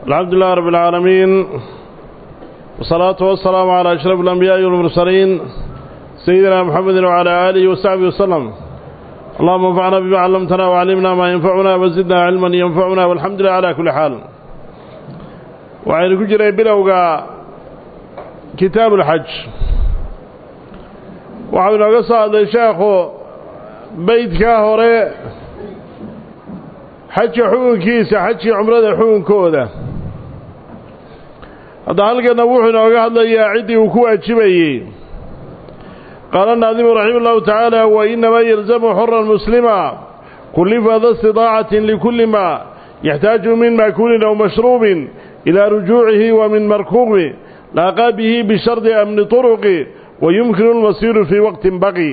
الحمد لله رب العالمين والصلاة والسلام على أشرف الأنبياء والمرسلين سيدنا محمد وعلى آله وصحبه وسلم اللهم انفعنا بما علمتنا وعلمنا ما ينفعنا وزدنا علما ينفعنا والحمد لله على كل حال وعين كجري بلوغا كتاب الحج وعين قصة الشيخ بيت كاهوري xajka xukunkiisa xajkii cumrada xukunkooda hadda halkana wuxuu inooga hadlayaa ciddii uu ku waajibayey qaala naadimu raxima ullahu tacaala wa inamaa yalzamu xoran muslima kullifa da istidaacatin likulli ma yaxtaaju min maakuulin aw mashruubin ilaa rujuucihi wa min markuubi laaqaa bihi bishardi amni turuqi wa yumkinu lmasiiru fii waqtin baqi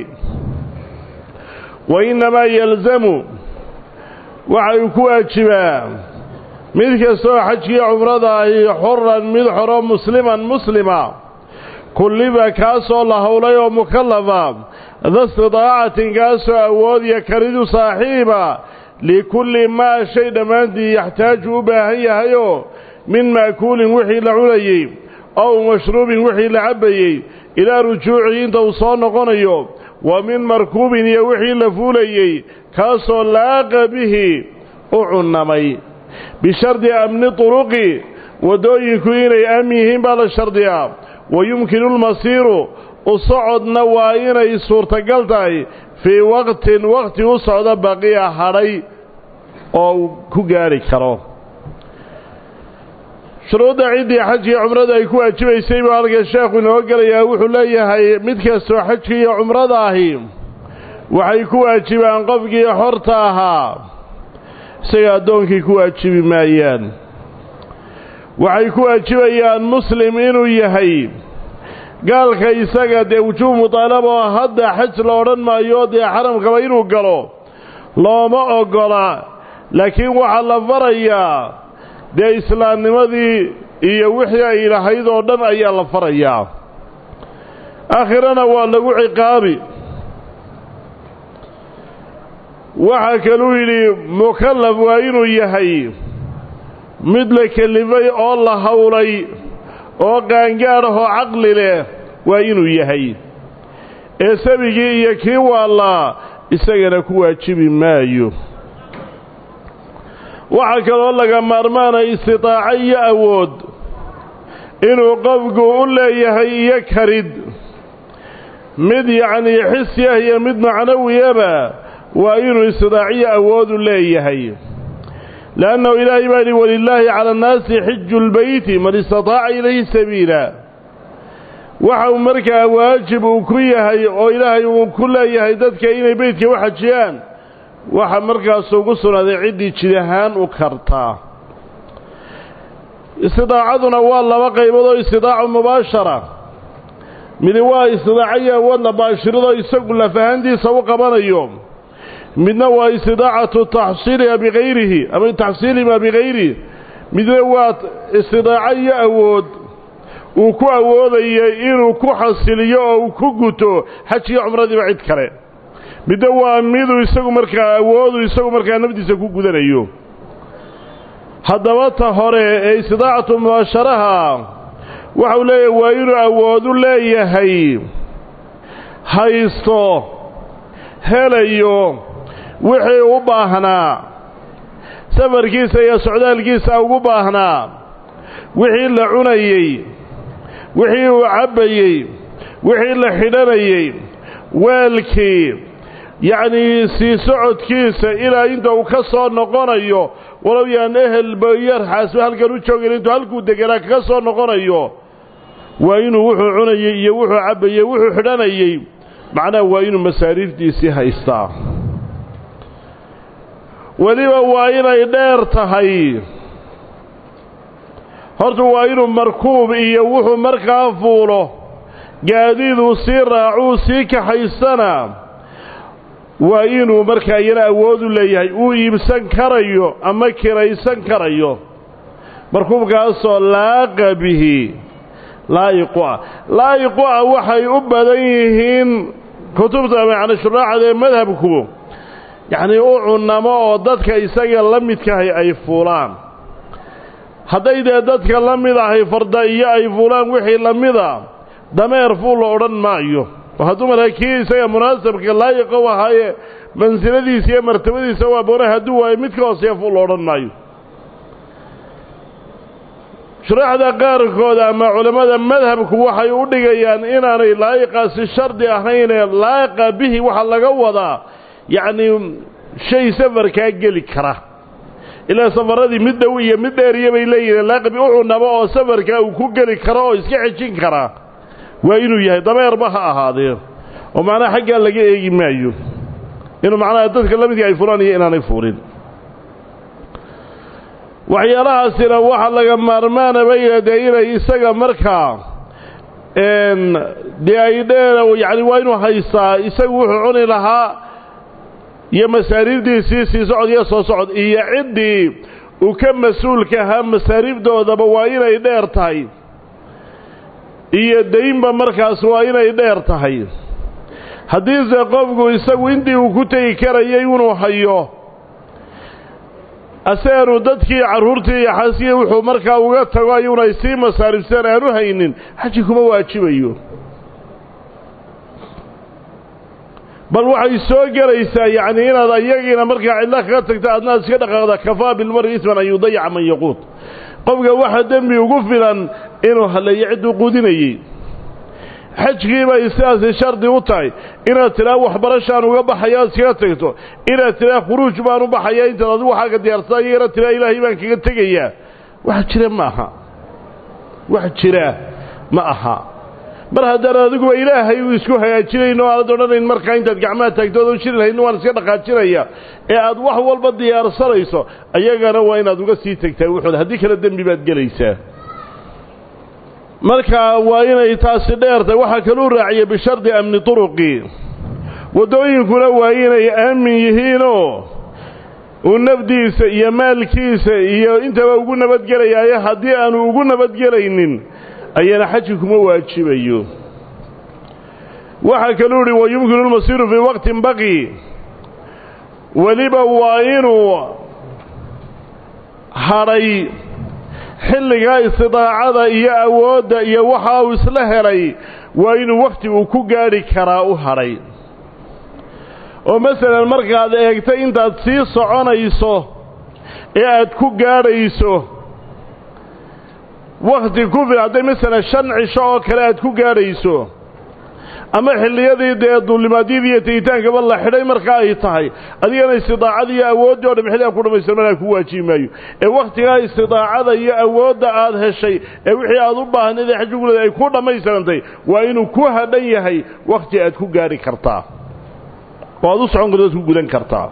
wa inamaa yalzamu waxay ku waajibaa mid kastoo xajkii cumrada ahi xoran mid xoro musliman muslima kulliba kaasoo la howlay oo mukallafa da istidaacatin kaasoo awoodiya karidu saaxiiba likulli maa shay dhammaantii yaxtaaju u baahan yahayoo min maakuulin wixii la cunayey ow mashruubin wixii la cabbayey ilaa rujuucihi inta uu soo noqonayo wa min markuubin iyo wixii la fuulayey kaasoo laaqa bihi u cunnamay bishardi amni turuqi waddooyinku inay aamin yihiin baa la shardiyaa wa yumkinu lmasiiru u socodna waa inay suurtagal tahay fii waqtin waqti u socda baqiya hadhay oo uu ku gaadhi karo shuruudda ciddii xajkii cumrada ay ku waajibaysay buu halka sheekhu inoo gelayaa wuxuu leeyahay mid kastoo xajkii iyo cumrada ahi waxay ku waajibaan qofkii xorta ahaa isaga addoonkii ku waajibi maayaan waxay ku waajibayaan muslim inuu yahay gaalka isaga dee wujuub mutaalaba oo hadda xaj la odhan maayo dee xaramkaba inuu galo looma oggola laakiin waxaa la farayaa dee islaamnimadii iyo wixii ay lahayd oo dhan ayaa la farayaa aakhirana waa lagu ciqaabi waxaa kaluu yidhi mukallaf waa inuu yahay mid la kelifay oo la howlay oo qaangaadh ahoo caqli leh waa inuu yahay ee sabigii iyo kii waallaa isagana ku waajibi maayo waxaa kaloo laga maarmaana istitaaco iyo awood inuu qofku u leeyahay iyo karid mid yacnii xisi ah iyo mid macnawiyaba waa inuu istidaaciyo awoodu leeyahay leannahu ilaahay baa yidhi walilaahi cala annaasi xiju lbeyti man istataaca ilayhi sabiila waxa uu markaa waajib uu ku yahay oo ilaahay uu ku leeyahay dadka inay beytka u xajiyaan waxa markaas ugu sugnaaday ciddii jid ahaan u kartaa istidaacaduna waa laba qaybood oo istidaacu mubaashara midi waa istidaaco iyo awood la baashiradoo isagu lafahantiisa u qabanayo midna waa istidaacatu taxsiiliha bikayrihi ama taxsiilima bikayrihi midna waa istidaaco iyo awood uu ku awoodayay inuu ku xasiliyo oo uu ku guto xajkiyo cumradiiba cid kale midna waa miduu isagu markaa awoodu isagu markaa nafdiisa ku gudanayo haddaba ta hore ee istidaacatu mubaasharaha waxau leeyahay waa inuu awoodu leeyahay haysto helayo wixii u baahnaa safarkiisa iyo socdaalkiisa ugu baahnaa wixii la cunayey wixii uu cabbayey wixii la xidhanayey weelkii yacnii sii socodkiisa ilaa inta uu ka soo noqonayo walow yaan ehelba yarxaasba halkan u joogin intuu halkuu deganaa kaga soo noqonayo waa inuu wuxuu cunayey iyo wuxuu cabbayey wuxuu xidhanayey macnaha waa inuu masaariiftiisii haystaa weliba waa inay dheer tahay horta waa inuu markuub iyo wuxuu markaa fuulo gaadiiduu sii raacuu sii kaxaysana waa inuu markaa iyana awoodu leeyahay uu iibsan karayo ama kiraysan karayo markuubkaasoo laaqa bihi laa'iqu ah laa'iqu ah waxay u badan yihiin kutubta macna shuraaxda ee madhabku yacnii u cunnamo oo dadka isaga la midkahay ay fuulaan hadday dee dadka la mid ahay farda iyo ay fuulaan wixii la mida dameer fuul la odhan maayo oo hadduu markaa kii isaga munaasabka laayiqa u ahaaye mansiladiisa iyo martabadiisa waa boona hadduu waayo mid ka hooseeya fuul la odhan maayo shuraaxda qaarkood ama culammada madhabku waxay u dhigayaan inaanay laa'iqaasi shardi ahaynee laa'iqa bihi waxaa laga wadaa yacnii shay safarkaa geli kara ilaa safaradii mid dhow iyo mid dheeriya bay leeyihiin laaqibi wuxuu nabo oo safarkaa uu ku geli karo oo iska xejin karaa waa inuu yahay dameerba ha ahaadee oo macnaha xaggaa laga eegi maayo inuu macnaha dadka la midkii ay fulaan iyo inaanay fuulin waxyaalahaasina waxa laga maarmaana bay yidhahdee inay isaga markaa dee ay dheer yacni waa inuu haystaa isagu wuxuu cuni lahaa iyo masaariibdiisii sii socod iyo soo socod iyo ciddii uu ka mas-uulka ahaa masaariibdoodaba waa inay dheer tahay iyo daynba markaas waa inay dheer tahay haddiise qofku isagu intii uu ku tegi karayay inuu hayo aseenu dadkii carruurtii iyo xaskii wuxuu markaa uga tago ayuunay sii masaaribseen aanu haynin xaji kuma waajibayo bal waxay soo gelaysaa yacnii inaad ayagiina markaa cidlo kaga tagto adnaad iska dhaqaaqda kafaa bilmari isman an yudayaca man yaquud qofka waxa dembi ugu filan inuu halleeyo cidduu quudinayey xajkii bay sidaasi shardi u tahay inaad tidhaa waxbarashaan uga baxaya aad iskaga tagto inaad tidhaa khuruuj baan u baxaya intaad adigu waxaaga diyaarsadaa iyo inaad tidhaa ilaahay baan kaga tegayaa wax jira ma aha wax jira ma aha mar haddaan adiguba ilaahay uu isku hagaajinayn oo aanad odhanayn markaa intaad gacmaha taagtood u shiri lahaydna waan iska dhaqaajinaya ee aad wax walba diyaarsanayso ayagana waa inaad uga sii tegtaa wuxuud haddii kale dembi baad gelaysaa markaa waa inay taasi dheertahay waxaa kaluu raaciyay bishardi amni turuqi waddooyinkuna waa inay aamin yihiinoo uu nafdiisa iyo maalkiisa iyo intaba ugu nabadgelayaayo haddii aanu ugu nabadgelaynin ayana xaji kuma waajibayo waxaa kaluu idhi wa yumkinu lmasiiru fii waqtin baqi weliba waa inuu hadhay xilligaa istidaacada iyo awoodda iyo waxa uu isla helay waa inuu wakhti uu ku gaadhi karaa u hadhay oo masalan markaad eegtay intaad sii soconayso ee aad ku gaadhayso wakhti ku fil hadday masalan shan cisho oo kale aad ku gaadhayso ama xilliyadii dee duulimaadyadii iyo tegitaankaba la xidhay marka ay tahay adigana istidaacada iyo awooddii o dham xilligaa ku dhammaystir markaa ku waajibi maayo ee wakhtigaa istidaacada iyo awoodda aad heshay ee wixii aad u baahnayd ee xajiguleeda ay ku dhammaystirantay waa inuu ku hadhan yahay wakhti aad ku gaadhi kartaa oo aad u socon karto ad ku gudan kartaa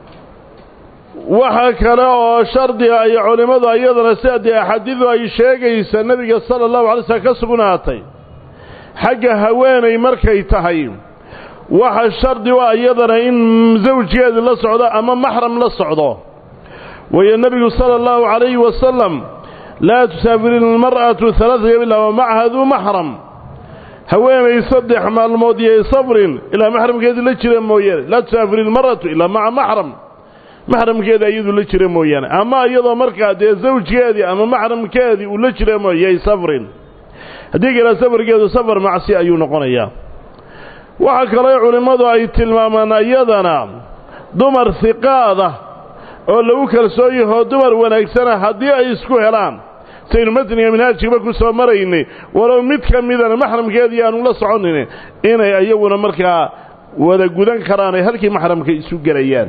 waxa kale oo shardiga ay culimmadu ayadana sida dee axaadiidu ay sheegaysa nebiga sala allahu alay slm ka sugnaatay xagga haweenay markay tahay waxa shardi u iyadana in zawjkeedi la socdo ama maxram la socdo wayo nebigu sala allahu calayhi wasalam laa tusaafiri ilmar'atu halaata yom ilaa wa macaha duu maxram haweenay saddex maalmood iyo safrin ilaa maxramkeedii la jira mooyaane laa tusaafiri ilmar'atu ilaa maca maxram maxramkeeda iyadu la jira mooyaane ama iyadoo markaa dee zawjkeedii ama maxramkeedii uu la jira mooyay safrin haddii kale safarkeedu safar macsi ayuu noqonayaa waxaa kaloo culimmadu ay tilmaamaan iyadana dumar hiqaada oo lagu kalsoon yahoo dumar wanaagsana haddii ay isku helaan saynu matniga minhaajkiiba ku soo maraynay walow mid ka midana maxramkeedii aanu la soconin inay iyaguna markaa wada gudan karaan ay halkii maxramka isu gelayaan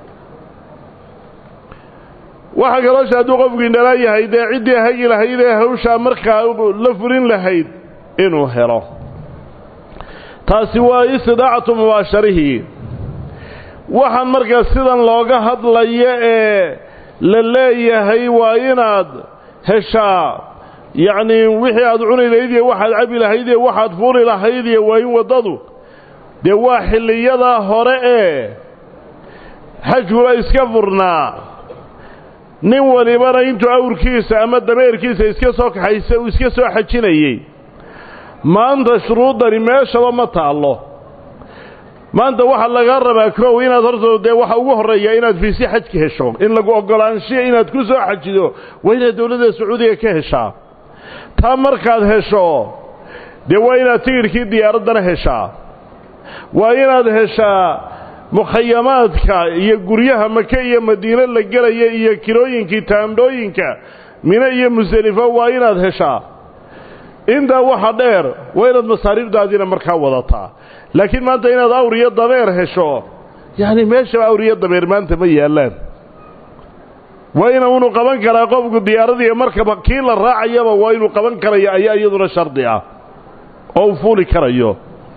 waxaa kaloosha hadduu qofkii dhalaa yahay dee ciddii hagi lahayd ee hawshaa markaa la fulin lahayd inuu helo taasi waa istidaacatu mubaasharihii waxaan markaa sidan looga hadlaya ee la leeyahay waa inaad heshaa yacnii wixii aad cuni lahayd iyo waxaad cabi lahayd iyo waxaad fuuli lahayd iyo waa in waddadu dee waa xilliyadaa hore ee xajkula iska furnaa nin walibana intuu awrkiisa ama dameerkiisa iska soo kaxaysa uu iska soo xajinayey maanta shuruuddani meeshaba ma taallo maanta waxaa laga rabaa kow inaad horta dee waxa ugu horreeya inaad fiisi xajka hesho in lagu oggolaanshiya inaad ku soo xajido waa inaad dowladda sacuudiga ka heshaa taa markaad hesho dee waa inaad tigidhkii diyaaraddana heshaa waa inaad heshaa mukhayamaadka iyo guryaha maka iyo madiine la gelaya iyo kirooyinkii taandhooyinka mine iyo musdelifo waa inaad heshaa intaa waxa dheer waa inaad masaariifdaadiina markaa wadataa laakiin maanta inaad awr iyo dameer hesho yacni meeshaba awr iyo dameer maanta ma yaallaan waa inuunu qaban karaa qofku diyaaradiiyo markaba kii la raacayaba waa inuu qaban karaya ayaa iyaduna shardi ah oo uu fuuli karayo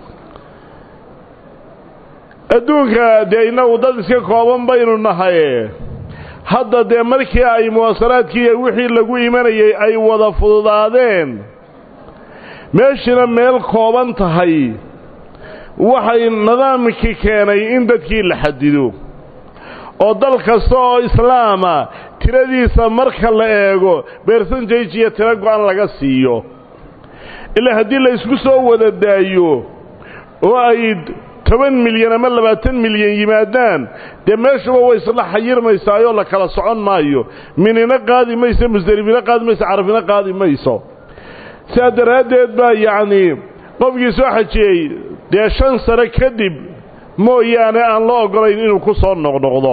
adduunka dee innagu dad iska kooban baynu nahay hadda dee markii ay muwaasalaadkii iyo wixii lagu imanayay ay wada fududaadeen meeshina meel kooban tahay waxay nidaamkii keenay in dadkii la xadido oo dal kasta oo islaama tiradiisa marka la eego beersanjage iyo tiro go-an laga siiyo ilaa haddii la isku soo wada daayo oo ay toban milyan ama labaatan milyan yimaadaan dee meeshuba way isla xayirmaysaayoo la kala socon maayo minina qaadi mayso musdelifina qaadi mayso carafina qaadi mayso sidaa daraaddeed baa yacnii qofkii soo xajiyey dee shan sano kadib mooyaane aan la oggolayn inuu ku soo noqnoqdo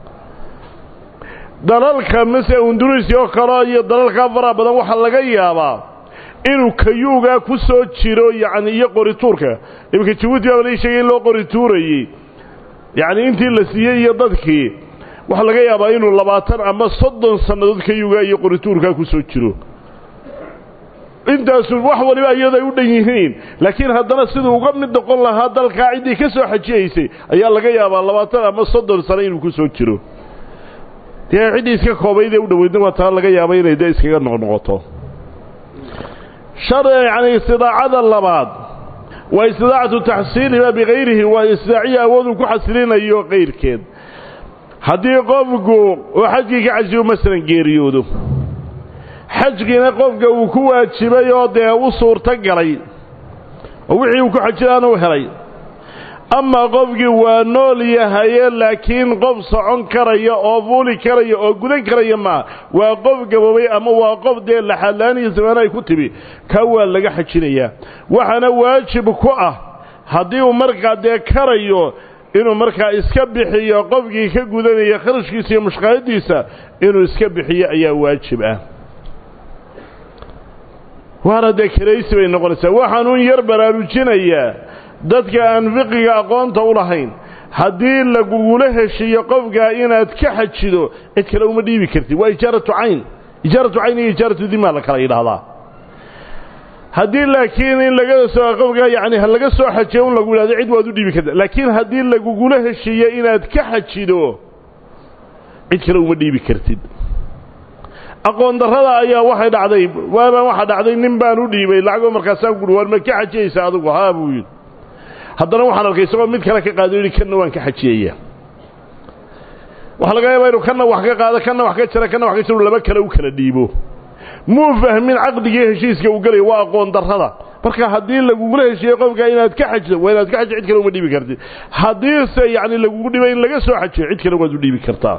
dalalka mase unduruisi oo kale iyo dalalkaa faraha badan waxaa laga yaabaa inuu kayuugaa ku soo jiro yacni iyo qorituurka iminka jabuuti baa lai sheegay in loo qorituurayey yacni intii la siiyey iyo dadkii waxaa laga yaabaa inuu labaatan ama soddon sannadood kayuugaa iyo qorituurkaa ku soo jiro intaasu wax waliba iyado ay u dhan yihiin laakiin haddana siduu uga mid noqon lahaa dalkaa ciddii ka soo xajiyaysay ayaa laga yaabaa labaatan ama soddon sano inuu ku soo jiro dee ciddii iska koobaydee u dhoweydna waa taa laga yaaba inay dee iskaga noqnoqoto shar yacni istidaacada labaad waa istidaacatu taxsiiliha bikayrihi waa istidaaciya awooduu ku xasilinayo kayrkeed haddii qofku oo xajkii ka cajiyo masalan geeriyoodo xajkiina qofka uu ku waajibay oo dee u suurto galay oo wixii uu ku xajilaana u helay amaa qofkii waa nool yahaye laakiin qof socon karaya oo fuuli karaya oo gudan karaya maa waa qof gaboobay ama waa qof dee laxaadlaaniya zamaano ay ku timi kaa waa laga xajinayaa waxaana waajib ku ah haddii uu markaa dee karayo inuu markaa iska bixiyo qofkii ka gudanaya kharashkiisa iyo mushqaayadiisa inuu iska bixiyo ayaa waajib ah waana dee karaysi bay noqonaysaa waxaanuun yar baraarujinayaa dadka aan fiqiga aqoonta u lahayn haddii lagugula heshiiyo qofkaa inaad ka xajido cid kale uma dhiibi kartid waa ijaaratu cayn ijaaratu cayn iyo ijaaratu dimaa la kala yidhaahdaa haddii laakiin in laga soo qofkaa yacni ha laga soo xajiyo un lagu yidhahdo cid waad u dhiibi karta laakiin haddii lagugula heshiiyo inaad ka xajido cid kale uma dhiibi kartid aqoon darrada ayaa waxay dhacday waabaan waxaa dhacday nin baan u dhiibay lacagoo markaasaan guhi waar ma ka xajiyaysa adigu haa buu yidhi haddana waxaan arkay isagoo mid kale ka qaado yidhi kanna waan ka xajiyaya waxaa laga yaabaa inuu kanna wax ka qaado kanna wax ka jara kanna wax ka jaro laba kale u kala dhiibo muu fahmin caqdigii heshiiska uu gelayo waa aqoon darrada marka haddii lagugula heshiiyo qofkaa inaad ka xajido waa inaad ka xajido cid kale uma dhiibi kartid haddiise yacni lagugu dhibay in laga soo xajiyo cid kale waad u dhiibi kartaa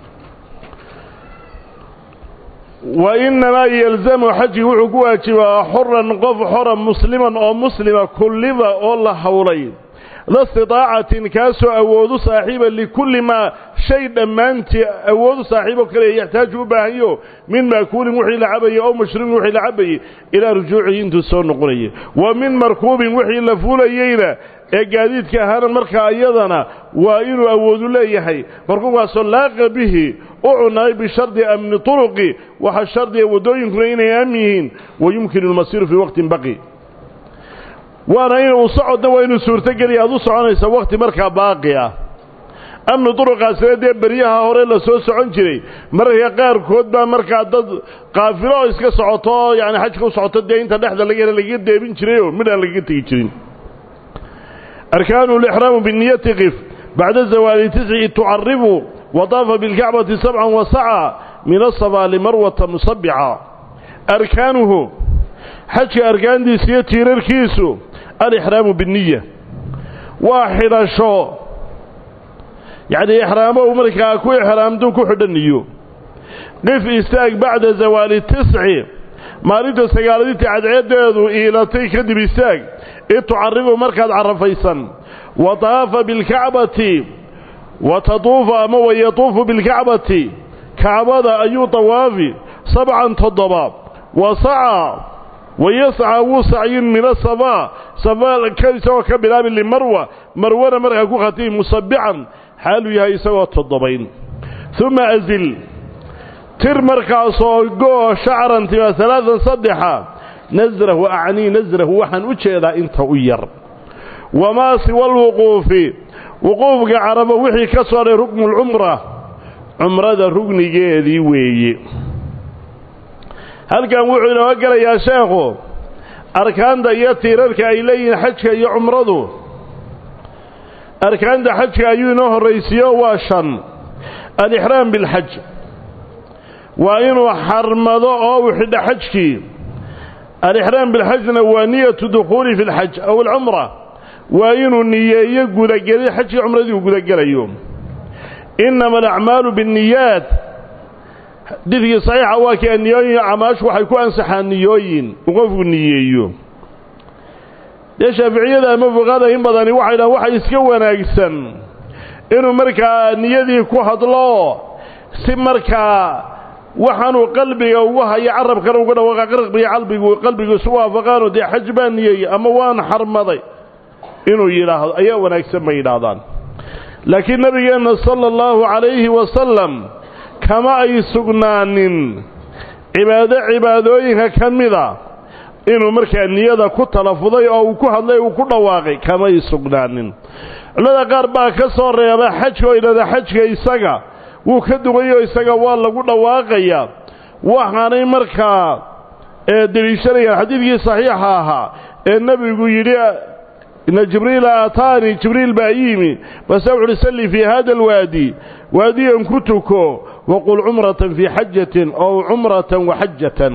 wa innamaa yalzamu xajigi wuxuu ku waajibaa xoran qof xora musliman oo muslima kulliba oo la howlay la istidaacatin kaasoo awoodu saaxiiba likulli maa shay dhammaantii awoodu saaxiiboo kale yaxtaaju u baahanyo min maakuulin wixii la cabayey oo mashruubin wixii la cabayey ilaa rujuucihi intuu soo noqonayay wa min markuubin wixii la fuulayeyna ee gaadiidka ahaana markaa iyadana waa inuu awoodu leeyahay markuubkaasoo laaqa bihi u cunay bishardi amni turuqi waxaa shardiga waddooyinkuna inay aamin yihiin wa yumkinu almasiiru fii waqtin baqi waana inuu socodna waa inuu suurtogeliya aad u soconaysa wakhti markaa baaqi ah amni duruqaasina dee beryaha hore la soo socon jiray mararka qaarkood baa markaa dad qaafilo oo iska socoto oo yacni xajka u socoto dee inta dhexda laga hela lagaga deebin jirayoo midh aan lagaga tegi jirin arkaanu lixraamu biniyati qif bacda zawaali tisci tucaribu wadaafa bilkacbati sabcan wa saca min asabaa limarwata musabica arkaanuhu xajka arkaantiisa iyo tiirarkiisu alixraamu binniya waa xidhasho yacnii ixraamo uu markaa ku ixraamtuu ku xidhaniyo qif istaag bacda zawaali tisci maalinta sagaaladinta cadceeddeedu iilatay kadib istaag id tucaribu markaad carafaysan wa taafa bilkacbati wa tatuufu ama wa yatuufu bilkacbati kacbada ayuu tawaafi sabcan toddoba wa saca wa yasca wuu sacyin min asafaa safaa isagoo ka bilaabi limarwa marwana markaa ku khatibi musabican xaaluu yahay isagoo toddobayn uma azil tir markaasoo goo shacran tima alaaan saddexa nasrahu acnii nasrahu waxaan u jeedaa inta u yar wamaa siwa alwuquufi wuquufka carabo wixii ka soo dhay ruknu lcumra cumrada rugnigeedii weeye halkan wuxuu inooga gelayaa sheekhu arkaanta iyo tiirarka ay leeyihiin xajka iyo cumradu arkaanta xajka ayuu inoo horraysiiyo waa shan alixraam bilxaj waa inuu xarmado oo uu xidho xajkii alixraam bilxajna waa niyatu dukhuuli fi lxaj aw alcumra waa inuu niyeeyo gudageli xajkii cumradii uu gudagelayo inama alacmaalu biاnniyaat xadiidkii saxiixa waa kii niyooyin camaashu waxay ku ansaxaan niyooyin uu qofku niyeeyo dee shaaficiyada ama fuqada in badani waxay dhahaan waxa iska wanaagsan inuu markaa niyadii ku hadlo si markaa waxaanuu qalbiga ugu hayo carabkana uga dhawaaqa qalbiga qalbigu qalbigu isu waafaqaano dee xaj baan niyeeyey ama waan xarmaday inuu yidhaahdo ayaa wanaagsan bay yidhaahdaan laakiin nabigeenna sala allahu calayhi wasalam kama ay sugnaanin cibaado cibaadooyinka ka mida inuu markaa niyada ku talafuday oo uu ku hadlay uu ku dhawaaqay kamay sugnaanin culimada qaar baa ka soo reeba xajka oo idhahda xajka isaga wuu ka dugayo isaga waa lagu dhawaaqayaa waxaanay markaa deliishanayaan xadiidkii saxiixa ahaa ee nebigu yidhi ina jibriila aataanii jibriil baa yimi base wuxu uhi salli fii hada alwaadi waadiyan ku tuko waqul cumratan fii xajatin ow cumratan waxajatan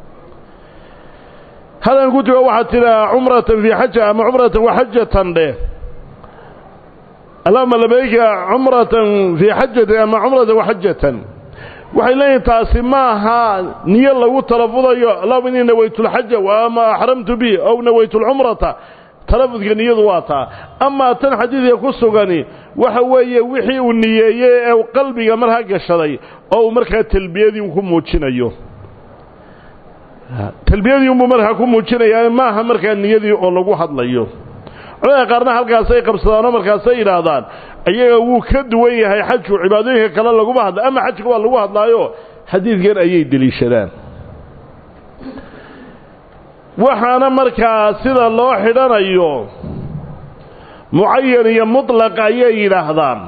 hadan ku tuko waxaad tidhahaa cumratan fii xaja ama cumratan waxajatan dheh allahuma labayka cumratan fii xajatin ama cumratan waxajatan waxay leeyihin taasi maaha niyo lagu talafudayo allahuma innii nawaytu lxaja waama axramtu bi ow nawaytu lcumrata talafudka niyadu waa taa amaa tan xadiidka ku sugani waxa weeye wixii uu niyeeyey ee qalbiga markaa gashaday oo uu markaa talbiyadii ku muujinayo talbiyadii unbuu markaa ku muujinayaa maaha markaa niyadii oo lagu hadlayo culamada qaarna halkaasay qabsadaanoo markaasay yidhaahdaan iyaga wuu ka duwan yahay xajku cibaadooyinka kale laguma hadla ama xajka waa lagu hadlaayo xadiidkan ayay deliishadaan waxaana markaa sida loo xidhanayo mucayan iyo mutlaq ayay yidhaahdaan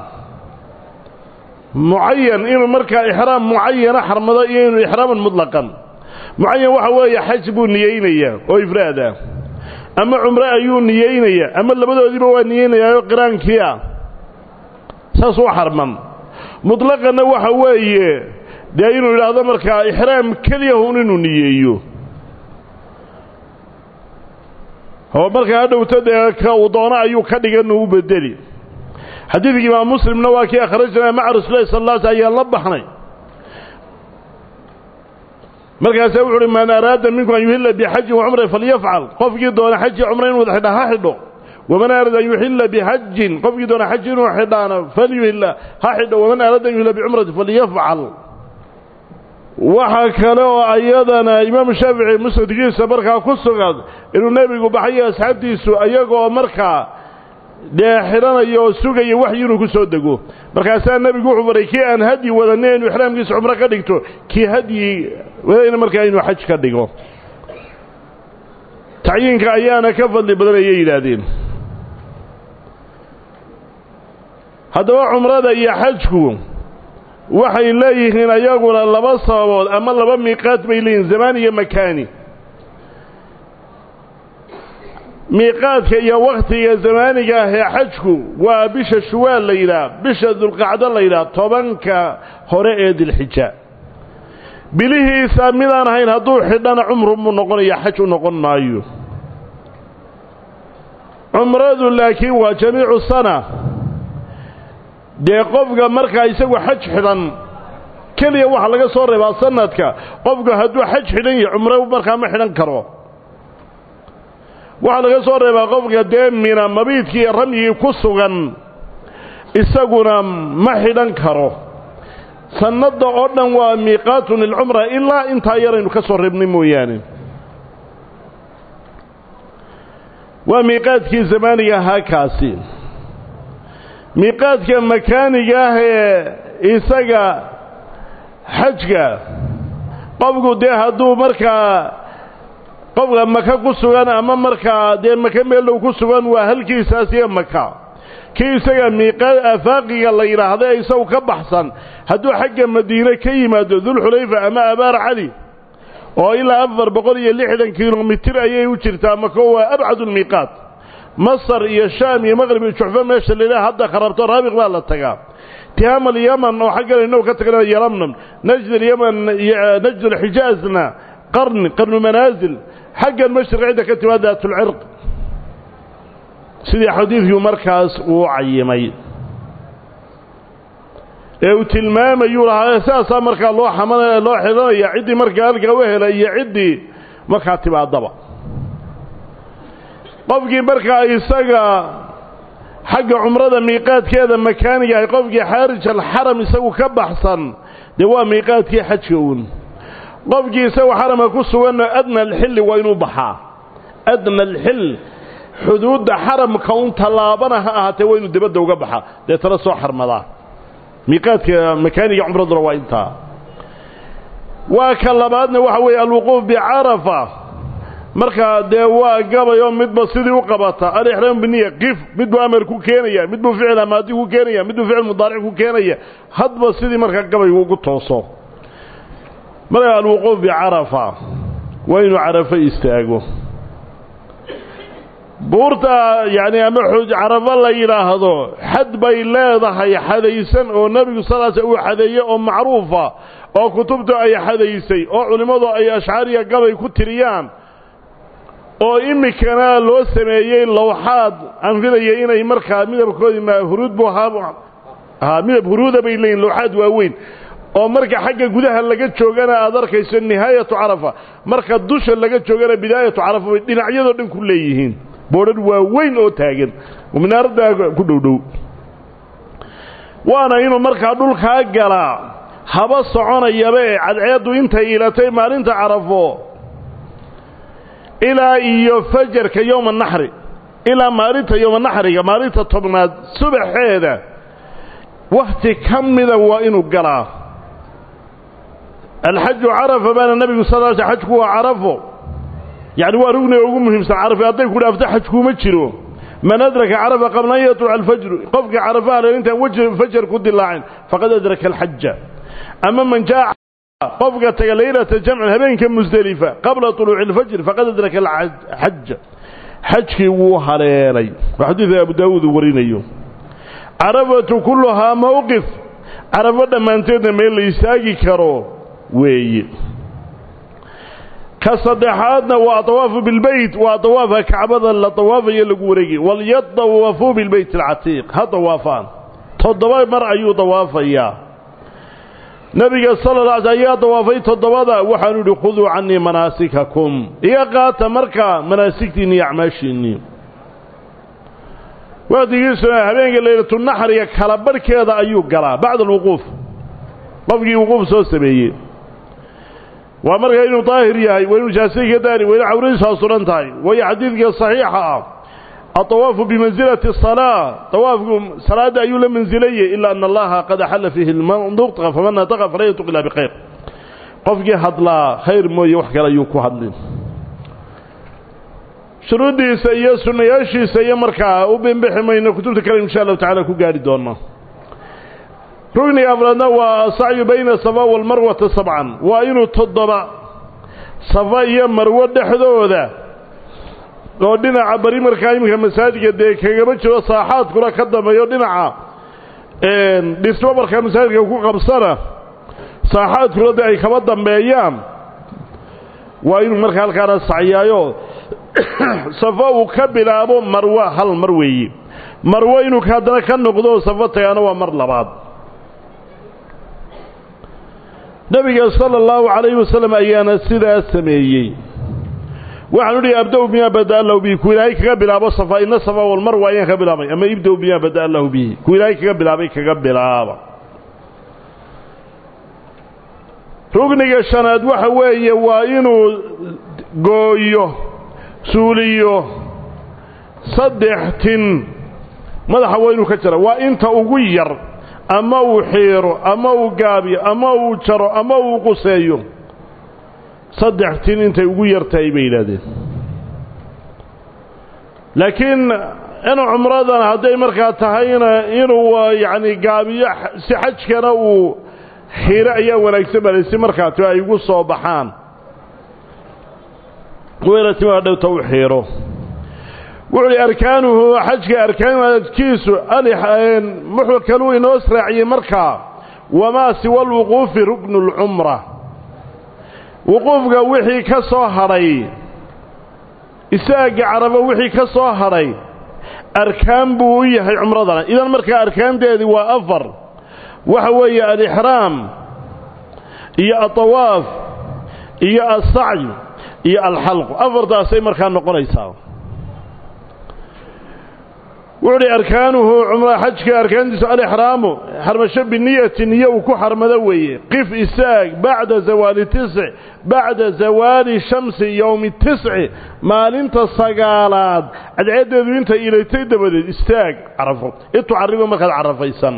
mucayan inuu markaa ixraam mucayana xarmado iyo inuu ixraaman mutlaqan mucayan waxa weeye xaj buu niyeynayaa oo ifraada ama cumre ayuu niyeynayaa ama labadoodiiba waa niyeynayaao qiraankii ah saas u xarman mutlaqanna waxa weeye dee inuu yidhaahdo markaa ixraam keliyahun inuu niyeeyo oo markaa hadhowta dee ka uu doono ayuu ka dhigan u bedeli xadiidkii imaam muslimna waa kii akhrajnaa maca rasuulillahi sal alla sl ayaan la baxnay markaasaa wuxu uhi man araada minkum an yuhila bixajin wacumra falyafcal qofkii doona xaji cumra inuu wada xidha ha xidho waman araada an yuxila bixajin qofkii doona xaji inuu xidhaana falyuhila ha xidho waman araada an yuhila bicumrati falyafcal waxaa kale oo ayadana imaamu shaafici musnadkiisa markaa ku sugan inuu nebigu baxayo asxaabtiisu ayagoo markaa dee xidhanaya oo sugaya waxyi inuu ku soo dego markaasaa nebigu wuxuu faray kii aan hadyi wadanin inuu ixraamkiisa cumro ka dhigto kii hadyi wadayna markaa inuu xaj ka dhigo tacyiinka ayaana ka fadli badan ayay yidhaahdeen haddaba cumrada iyo xajku waxay leeyihiin ayaguna laba sababood ama laba miiqaad bay leeyihiin zamaan iyo makaani miiqaadka iyo wakhtiga zamaaniga ah ee xajku waa bisha shuwaal la yidhaah bisha dulqacdo la yidhaah tobanka hore ee dilxija bilihiisa midaan ahayn hadduu xidhana cumru muu noqonaya xaj u noqon maayo cumradu laakiin waa jamiicu sana dee qofka markaa isagu xaj xidhan keliya waxaa laga soo reebaa sanadka qofku hadduu xaj xidhan yahay cumro markaa ma xidhan karo waxaa laga soo reebaa qofka dee mina mabiidkii iyo ramyigii ku sugan isaguna ma xidhan karo sannadda oo dhan waa miiqaatun lilcumra ilaa intaa yaraynu ka soo reebnay mooyaane waa miiqaadkii zamaaniga ahaa kaasi miiqaadka makaaniga ah ee isaga xajka qofku dee hadduu markaa qofka maka ku sugan ama markaa dee maka meelow ku sugan waa halkiisaas iyo maka kii isaga miiqaad afaaqiga la yidhaahda ee isagu ka baxsan hadduu xagga madiine ka yimaado dulxulayfa ama abaar cali oo ilaa afar boqol iyo lixdan kilomitir ayay u jirtaa mako waa abcadu lmiiqaat masar iyo shaam iyo maqrib iyo juxfo meesha lailaha hadda kharabto raabiq baa la tagaa tihaam alyaman oo xaggan innagu ka tagna yalamnam najd alyaman najd alxijaazna qarni qarnu manaasil xaggan mashriq cidda ka timaad daatulcirq sidii xadiidkii markaas uu cayimay ee uu tilmaamayuu lahaa saasaa markaa loo xamanaya loo xidhanaya ciddii markaa halkaa u helay iyo ciddii markaa timaadaba qofkii markaa isaga xagga cumrada miiqaadkeeda makaaniga ahay qofkii xaarij alxaram isagu ka baxsan dee waa miiqaadkii xajka uun qofkii isagu xaramka ku suganno adna alxilli waa inuu baxaa adna alxil xuduudda xaramka un tallaabana ha ahaatee waa inuu dibadda uga baxaa dee tala soo xarmadaa miiqaadka makaaniga cumraduna waa intaa waa ka labaadna waxa weeye alwuquuf bicarafa markaa dee waa gabayoo midba sidii u qabata alixraam biniya qif midbuu amar ku keenaya midbuu ficil amaadi ku keenaya midbuu ficil mudaaric ku keenaya hadba sidii markaa gabaygu ugu tooso markaa alwuquuf bicarafa waa inuu carafo istaago buurta yacni ama carafo la yidhaahdo xad bay leedahay xadaysan oo nebigu salaas uu xadeeye oo macruufa oo kutubtu ay xadaysay oo culimmadu ay ashcaariya gabay ku tiriyaan oo imikana loo sameeyey lawxaad anfidaya inay markaa midabkoodii ma huruud buu ahaa midab huruuda bay leeyihin lawxaad waaweyn oo marka xagga gudaha laga joogana aad arkayso nihaayatu carafa marka dusha laga joogana bidaayatu carafa bay dhinacyadoo dhan ku leeyihiin boodhan waaweyn oo taagan oo minaaradda ku dhowdhow waana inuu markaa dhulkaa galaa haba soconayaba ee cadceeddu intay ilatay maalinta carafo ilaa iyo fajarka yowma naxri ilaa maalinta yowma naxriga maalinta tobnaad subaxeeda wakhti ka mida waa inuu galaa alxaju carafa baana nebigu sal l xajku waa carafo yacni waa rugniga ugu muhiimsan carafa hadday ku dhaafto xajkuuma jiro man adraka carafa qabla an yatluca alfajru qofka carafaha le intaan wji fajar ku dilaacin faqad adraka alxaja ama man jaa qofka taga laylata jamcin habeenka musdelifa qabla طuluuci اlfajr faqad adraka alxaja xajkii wuu haleelay waa xadiidka abu daawuud uu warinayo carafatu kulluhaa mowqif carafo dhammaanteedna meel la istaagi karo weeye ka saddexaadna waa dawaafu bilbeyt waa dawaafka kacbada la dawaafayo lagu wareegay walyadawafuu bilbeyt alcatiiq ha dawaafaan toddoba mar ayuu dawaafayaa nebiga sala la alay ayaa dawaafay toddobada waxaanu idhi khuduu cannii manaasikakum iga qaata markaa manaasigtiinni iyo acmaashiinnii wakhtigiisuna habeenka laylatunaxriga kala barhkeeda ayuu galaa bacda alwuquuf qofkii wuquuf soo sameeyey waa markaa inuu daahir yahay waa inuu jaasay ka daari waa inu cawradiisaa suran tahay waayo xadiidka saxiixa ah aطawaafu bimansilati الsalaa طawaafku salaadda ayuu la mansilayey ilaa ana allaha qad axalla fiihi lmanduqa faman nataqa falan yantuq ilaa bikhayr qofkii hadlaa khayr mooye wax kale ayuu ku hadlin shuruuddiisa iyo sunnayaashiisa iyo markaa u bembixi mayno kutubta kale insha allahu tacala ku gaari doona rugniga afraadna waa asacyu bayna safa walmarwata sabcan waa inuu toddoba safa iyo marwo dhexdooda oo dhinaca bari markaa iminka masaajidka dee kagama jiro saaxaadkuna ka dambeeyo dhinaca dhismo markaa masaajidka ku qabsana saaxaadkuna de ay kaba dambeeyaan waa inuu markaa halkaana sacyaayo safo uu ka bilaabo marwa hal mar weeye marwo inuu haddana ka noqdo safo tagaana waa mar labaad nebiga sala allahu calayhi wasalam ayaana sidaa sameeyey waxaanu idhi abda-u bimaa bada allahu bihi ku ilaahay kaga bilaabo safa ina safa walmarwa ayaan ka bilaabay ama ibda-u bimaa bada allahu bihi ku ilaahay kaga bilaabay kaga bilaaba rugniga shanaad waxa weeye waa inuu gooyo suuliyo saddex tin madaxa waa inuu ka jara waa inta ugu yar ama uu xiiro ama uu gaabiyo ama uu jaro ama uu quseeyo saddex tin intay ugu yartahay bay yidhaahdeen laakiin in cumradan hadday markaa tahayna inuu yacni gaabiyo si xajkana uu xiiro ayaa wanaagsan bale si markaa ti ay ugu soo baxaan weyna timaa dhowta u xiiro wuxuu hi arkaanuhu xajka arkaankiisu wuxuu kaluu inoo sraaciyey markaa wamaa siwa alwuquufi ruknu اlcumra wuquufka wixii ka soo hadhay isaaga carabo wixii ka soo hadhay arkaan buu u yahay cumradana idan markaa arkaanteedii waa afar waxa weeye alixraam iyo alطawaaf iyo alsacy iyo alxalqu afartaasay markaa noqonaysaa wuxuu uhi arkaanuhu cumra xajka arkaantiisu alixraamu xarmasho biniyati niyo uu ku xarmado weeye qif isaag bacda zawaali tisc bacda zawaali shamsi yowmi tisci maalinta sagaalaad cadceeddeedu intay ilaytay dabadeed istaag carafo itucaribo markaad carafaysan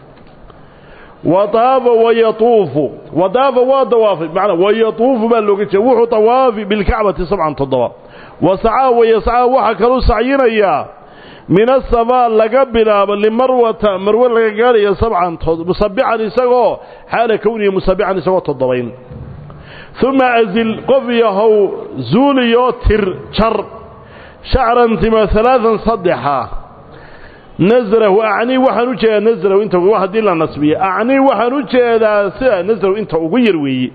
wadaafa wayatuufu wadaafa waa dawaafay manaa wayatuufu baa looga jeeda wuxuu dawaafi bilkacbati sabcan toddoba wasacaa wayascaa waxaa kaluu sacyinayaa min asabaa laga bilaabo limarwata marwe laga gaadhayo sabcan musabixan isagoo xaala kownihi musabixan isagoo toddobayn uma azil qof yahow zuuliyoo tir jar shacran tima alaaan saddexa nasrahu acnii waxaan u jeedaa nasrahu inta haddii la nasbiye acnii waxaan u jeedaa sida nasrahu inta ugu yar weeye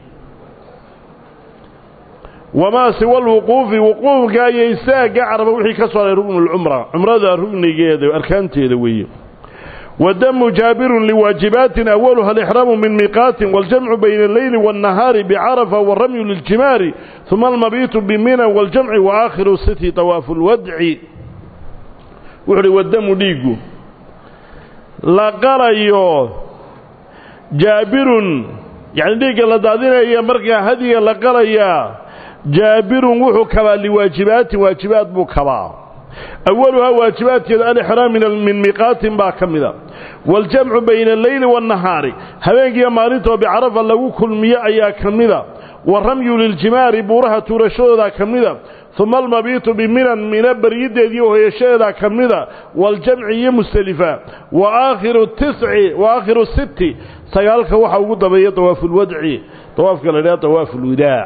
wamaa siwa alwuquufi wuquufka iyo isaagga caraba wixii ka soo haray rugnu lcumra cumrada rugnigeeda arkaanteeda weeye wadamu jaabirun liwaajibaatin awaluha alixraamu min miiqaatin waاljamcu bayna alleyli waاnnahaari bicarafa waramyu liljimaari uma almabiitu bimina waاljamci waakhiru siti طawaafu lwadci wuxu uhi wadamu dhiigu la qalayo jaabirun yacni dhiigga la daadinaya markaa hadiga la qalayaa jaabirun wuxuu kabaa liwaajibaatin waajibaad buu kabaa awaluhaa waajibaadkeeda alixraam min miiqaatin baa ka mida waaljamcu bayna alleyli waannahaari habeenkiiyo maalintoo bicarafa lagu kulmiyo ayaa ka mida waramyu liljimaari buuraha tuurashadoodaa ka mida uma almabiitu biminan mina baryiddeedii hoyashadeedaa ka mida waaljamci iyo mustelifa waakhiru tisci wa aakhiru sitti sagaalka waxaa ugu dabeeya dawaafulwadci dawaafka la idhaha dawaafulwadaac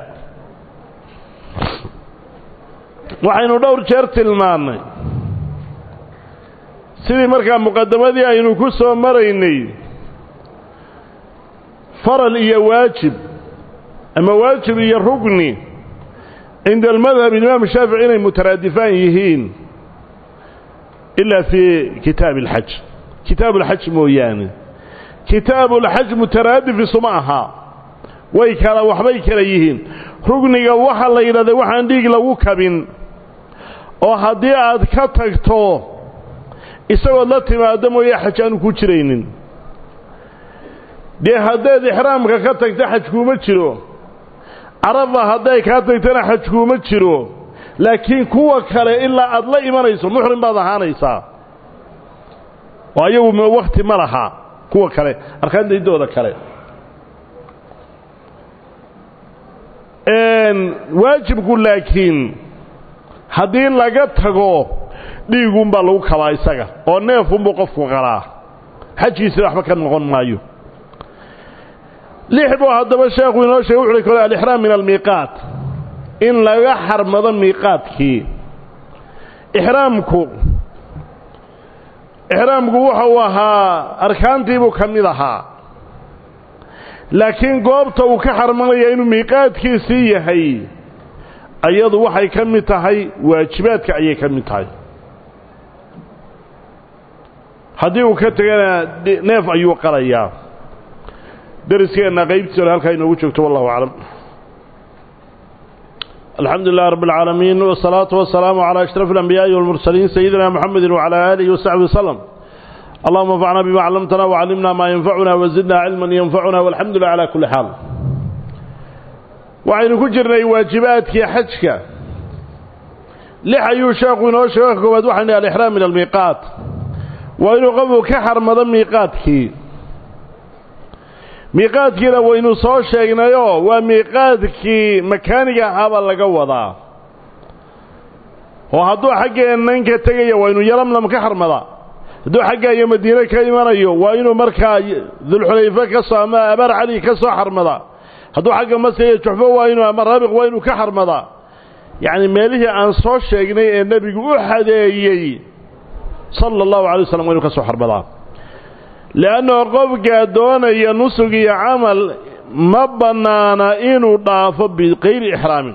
waxaynu dhowr jeer tilmaannay sidii markaa muqadamadii aynu ku soo maraynay faral iyo waajib ama waajib iyo rugni cinda almadhab imaam shaafici inay mutaraadifaan yihiin ilaa fii kitaabi alxaj kitaabu alxaj mooyaane kitaabu alxaj mutaraadif isuma aha way kala waxbay kala yihiin rugniga waxaa la yidhahda waxaan dhiig lagu kabin oo haddii aad ka tagto isagood la timaaddo mooye xaj aanu ku jiraynin dee haddayd ixraamka ka tagto xaj kuuma jiro carafa hadday kaa tagtana xaj kuuma jiro laakiin kuwa kale ilaa aad la imanayso muxrim baad ahaanaysaa oo ayagu wakti ma laha kuwa kale arkaandaydooda kale waajibku laakiin haddii laga tago dhiigunbaa lagu kabaa isaga oo neefunbuu qofku qalaa xajkiisina waxba ka noqon maayo lix buu haddaba sheekhu inoo sheegay wuxuuhi kole alixraam min almiiqaat in laga xarmado miiqaadkii ixraamku ixraamku wuxuu ahaa arkaantiibuu ka mid ahaa laakiin goobta uu ka xarmanaya inuu miiqaadkiisii yahay ayadu waxay ka mid tahay waajibaadka ayay ka mid tahay haddii uu ka tegana neef ayuu qalayaa deriskeenna qaybtiisona halkaa inoogu joogto wallahu aclam alxamdu lilah rab اlcaalamiin wالsalaatu wasalaamu calى ashraf اlanbiyaaءi wاlmursaliin sayidina mxamedi wcalى aalihi wasaxbi waslm allahuma anfacna bima callamtana wcallimna maa yanfacuna wazidna cilma yanfacuna walxamdu lilah calى kuli xaal waxaynu ku jirnay waajibaadkii xajka lix ayuu sheekhu inoo sheego ka koowaad waxaan ihi alixraam min almiiqaat waa inuu qofku ka xarmado miiqaadkii miiqaadkiina waynu soo sheegnayoo waa miiqaadkii makaaniga ahaabaa laga wadaa oo hadduu xaggeennan ka tegaya waa inuu yalamlam ka xarmadaa hadduu xagga iyo madiine ka imanayo waa inuu markaa dulxulayfe ka soo ama abaar cali ka soo xarmadaa hadduu xagga mase iyo juxfo waa inuu ama raabiq waa inuu ka xarmadaa yacni meelihii aan soo sheegnay ee nebigu u xadeeyey sala allahu alay waslam waa inuu ka soo xarmadaa le'annao qofkaa doonaya nusug iyo camal ma bannaana inuu dhaafo bikayri ixraamin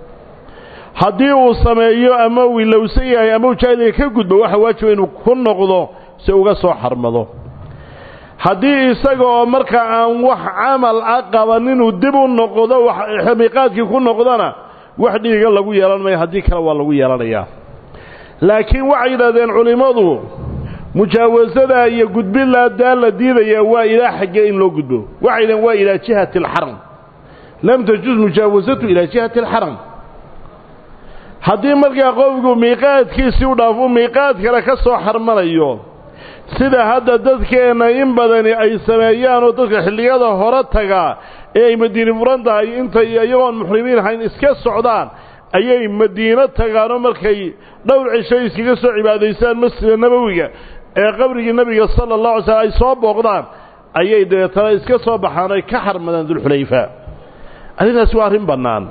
haddii uu sameeyo ama uu ilowsan yahay ama uu jaahiliga ka gudbo waxa waajiba inuu ku noqdo si uga soo xarmado haddii isaga oo markaa aan wax camal a qaban inuu dib u noqdo miiqaadkii ku noqdona wax dhiiga lagu yeelan mayo haddii kale waa lagu yeelanayaa laakiin waxay yidhahdeen culimmadu mujaawasada iyo gudbilaadaa la diidayaa waa ilaa xagge in loo gudbo waxay dhaheen waa ilaa jihati alxaram lam tajuz mujaawasatu ilaa jihati alxaram haddii markaa qofku miiqaadkiisii u dhaafo miiqaad kale ka soo xarmanayo sida hadda dadkeenna in badani ay sameeyaan oo dadka xilliyada hore tagaa ee ay madiine furan tahay intay iyagoon muxrimiin ahayn iska socdaan ayay madiino tagaanoo markay dhowr cisho iskaga soo cibaadaystaan masjida nabowiga ee qabrigii nebiga sala allah alay slm ay soo booqdaan ayay dabeetana iska soo baxaan ay ka xarmadaan dulxulayfa arrintaasi waa arrin bannaan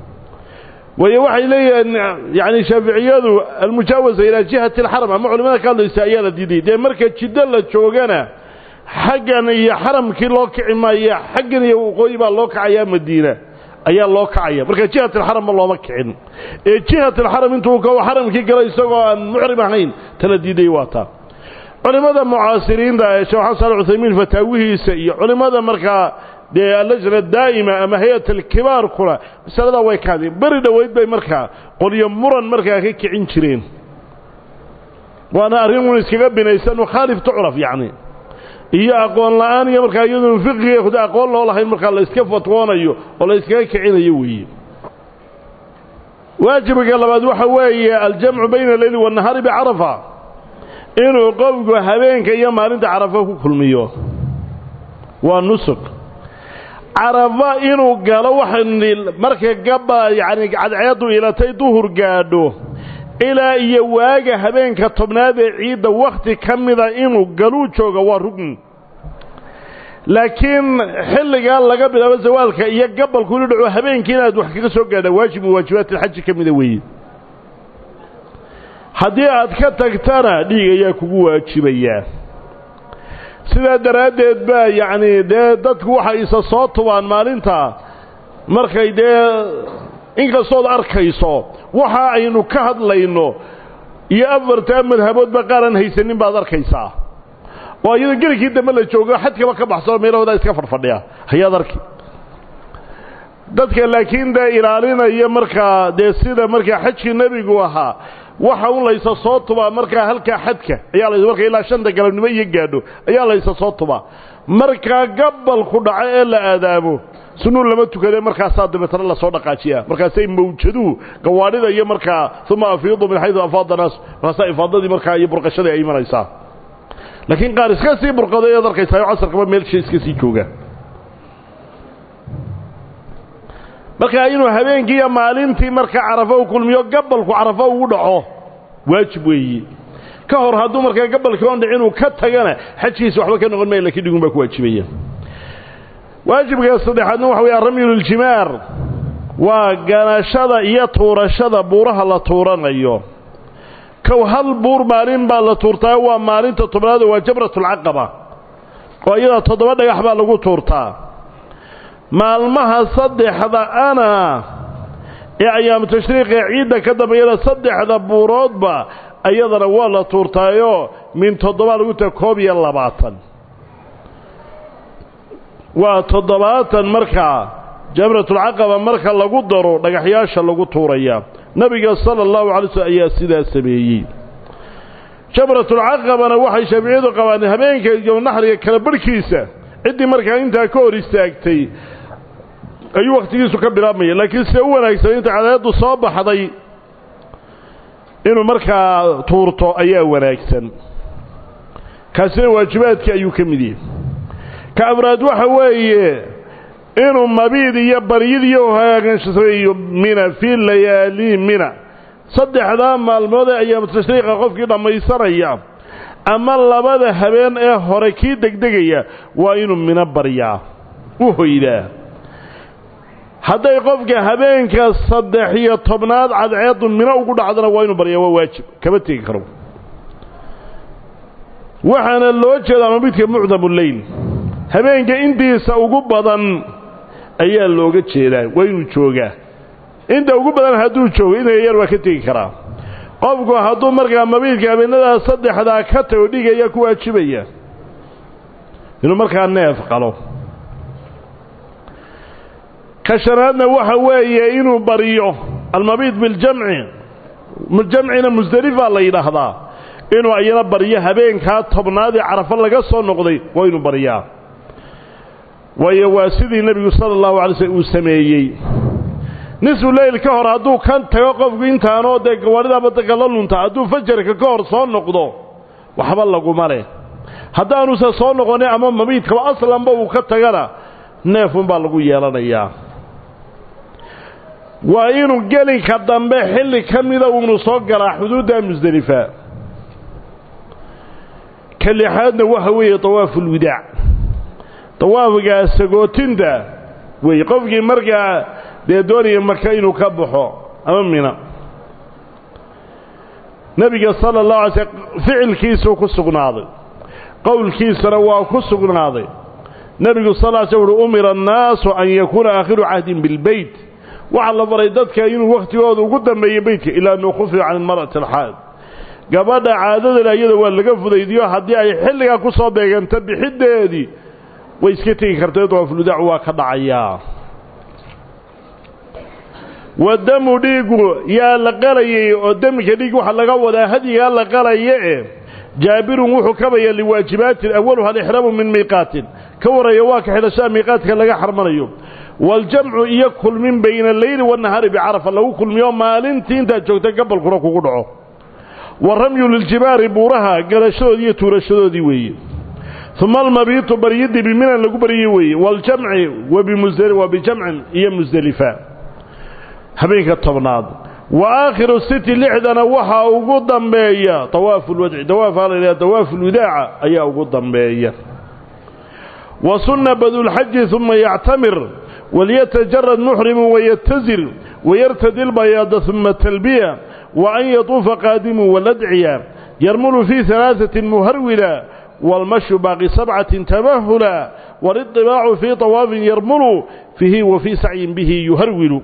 waayo waxay leeyihiin yacni shaaficiyadu almujaawasa ilaa jihati alxaram ama culimada ka hadlaysa ayaa la diiday dee marka jiddo la joogana xaggan iyo xaramkii loo kici maaya xaggan iyo waqooyi baa loo kacayaa madiina ayaa loo kacaya marka jihat alxaramma looma kicin ee jihat alxaram intuu ka xaramkii galo isagoo aan muxrim ahayn tala diiday waa taa culimmada mucaasiriinta ee sheekh xasan saal cuthaymiin fataawihiisa iyo culimmada markaa dee allajna daa'ima ama hay-at alkibaarkuna masaladaa way ka hadeen beri dhoweyd bay markaa qolyo muran markaa ka kicin jireen waana arrin un iskaga binaysan mukhaalif tucraf yacni iyo aqoon la'aan iyo markaa iyadoon fiqiga aqoon loo lahayn markaa la iska fatwoonayo oo la iskaga kicinayo weeye waajibka labaad waxa weeye aljamcu bayna aleyli waannahaari bicarafa inuu qofku habeenka iyo maalinta carafa ku kulmiyo waa nusuk carafa inuu galo waxaynu marka gaba yacni cadceeddu ilatay duhur gaadho ilaa iyo waaga habeenka tobnaad ee ciidda wakhti ka mida inuu galuu jooga waa rugni laakiin xilligaa laga bilaabo zawaalka iyo gabalku inu dhaco habeenkii inaad wax kaga soo gaadha waajib u waajibaat alxaji ka mida weeye haddii aad ka tagtana dhiig ayaa kugu waajibayaa sidaa daraaddeed baa yacni dee dadku waxay isa soo tubaan maalinta markay dee inkastood arkayso waxa aynu ka hadlayno iyo afartaa madhaboodba qaaraan haysanin baad arkaysaa oo iyadoo gelikii dambe la joogo xadkaba ka baxsano meelahoodaa iska fadhfadhiya hayaad arki dadka laakiin dee ilaalinaya markaa dee sida markaa xajkii nebigu ahaa waxa un laysa soo tubaa markaa halkaa xadka ayaa la marka ilaa shanta galabnimo iyo gaadho ayaa laysa soo tubaa markaa gabalku dhaco ee la aadaamo sunuu lama tukadee markaasaa dabeetana lasoo dhaqaajiyaa markaasay mawjaduhu gawaadhida iyo markaa uma afiidu min xaydu afaada naas markaasaa ifaadadii markaa iyo burqashadii ay imanaysaa laakiin qaar iska sii burqaday ead arkaysaa oo casarkaba meelsha iska sii jooga markaa inuu habeenkii iyo maalintii markaa carafo u kulmiyo gabalku carafo ugu dhaco waajib weeye ka hor hadduu markaa gabalkii on dhic inuu ka tagana xajkiisa waxba ka noqon maya lakiin dhigun baa ku waajibaya waajibka saddexaadna waxa weya ramyuljimaar waa ganashada iyo tuurashada buuraha la tuuranayo kow hal buur maalin baa la tuurtaa waa maalinta tobnaad waa jamratulcaqaba oo iyada toddoba dhagax baa lagu tuurtaa maalmaha saddexda ana ee ayaamu tashriiqee ciidda ka dambeeyana saddexda buuroodba iyadana waa la tuurtaayoo min toddoba lagu taga koob iyo labaatan waa toddobaatan markaa jamratulcaqaba marka lagu daro dhagaxyaasha lagu tuuraya nebiga sala allahu alay slm ayaa sidaa sameeyey jamratulcaqabana waxay shaaficiyadu qabaan habeenka iyo naxriga kala barhkiisa ciddii markaa intaa ka hor istaagtay ayuu wakhtigiisu ka bilaabmaya laakiin sida u wanaagsan inta cadaaddu soo baxday inuu markaa tuurto ayaa wanaagsan kaasina waajibaadkii ayuu ka mid yahay ka afraad waxa weeye inuu mabiid iyo baryid iyo hagaagsameeyo mina fii layaali mina saddexdaa maalmood ee ayaamu tashriiqa qofkii dhammaysanaya ama labada habeen ee hore kii degdegaya waa inuu mino baryaa u hoydaa hadday qofka habeenka saddex iyo tobnaad cadceeddu mino ugu dhacdana waa inuu baryaa waa waajib kama tegi karo waxaana loo jeedaa mabidka mucdamu leyl habeenka intiisa ugu badan ayaa looga jeedaa waa inuu joogaa inta ugu badan hadduu joogo inay yar waa ka tegi karaa qofku hadduu markaa mabiidka habeenadaa saddexdaa ka tago dhigaya ku waajibaya inuu markaa neef qalo ka shanaadna waxa weeye inuu baryo almabiid biljamci jamcina musdelifaa la yidhaahdaa inuu ayana baryo habeenkaa tobnaad ee carafo laga soo noqday waa inuu baryaa waayo waa sidii nebigu sala allahu alay slm uu sameeyey nisfu leyl ka hor hadduu kan tago qofku intaanoo dee gawaadhida badanka la lunta hadduu fajarka ka hor soo noqdo waxba laguma leh haddaanuusan soo noqonin ama mabiidkaba aslanba uu ka tagana neefunbaa lagu yeelanayaa waa inuu gelinka dambe xilli ka mida uunu soo galaa xuduudda musdelifa ka lixaadna waxa weeye dawaafulwidaac dawaafgaa sagootinta wey qofkii markaa dee doonaya maka inuu ka baxo ama mina nebiga sala allahu alay slm ficilkiisuu ku sugnaaday qowlkiisana waa ku sugnaaday nebigu sal ly slm uhi umira annaasu an yakuuna aakhiru cahdin bilbeyt waxaa la baray dadka inuu wakhtigooda ugu dambeeyo beytka ilaa anuu khufifa can ilmar'ati alxaad gabadha caadadale iyada waa laga fudaydiyo haddii ay xilligaa ku soo beeganto bixiddeedii way iska tegi kartay dawaafuludaacu waa ka dhacayaa wadamu dhiigu yaa la qalayay oo demika dhiig waxaa laga wadaa hadyigaa la qalaya e jaabirun wuxuu kabaya liwaajibaatin awaluha alixraamu min miiqaatin ka warreeya waa ka xidhashaa miiqaadka laga xarmanayo waaljamcu iyo kulmin bayna alleyli waannahaari bicarafa lagu kulmiyo maalintii intaad joogta gabalkuna kugu dhaco wa ramyu liljibaari buuraha galashadoodii iyo tuurashadoodii weeye uma almabiitu baryidii biminan lagu baryay weeye waaljamci wa bijamcin iyo musdelifa habeenka tobnaad wa aakhiru siti lixdana waxaa ugu dambeeya dawaafu lwadci dawaafaa la yidhaha dawaafu lwidaaca ayaa ugu dambeeya wa sunna badulxaji uma yactamir waliyatajarad muxrimu wayatazir wayartadi lbayaada uma talbiya wa an yatuufa qaadimu waladciya yarmulu fii alaaثatin muharwila wاlmashyu baaqi sabcatin tamahula wاliطibaacu fii طawaafin yarmulu fiihi wa fii sacyin bihi yuharwilu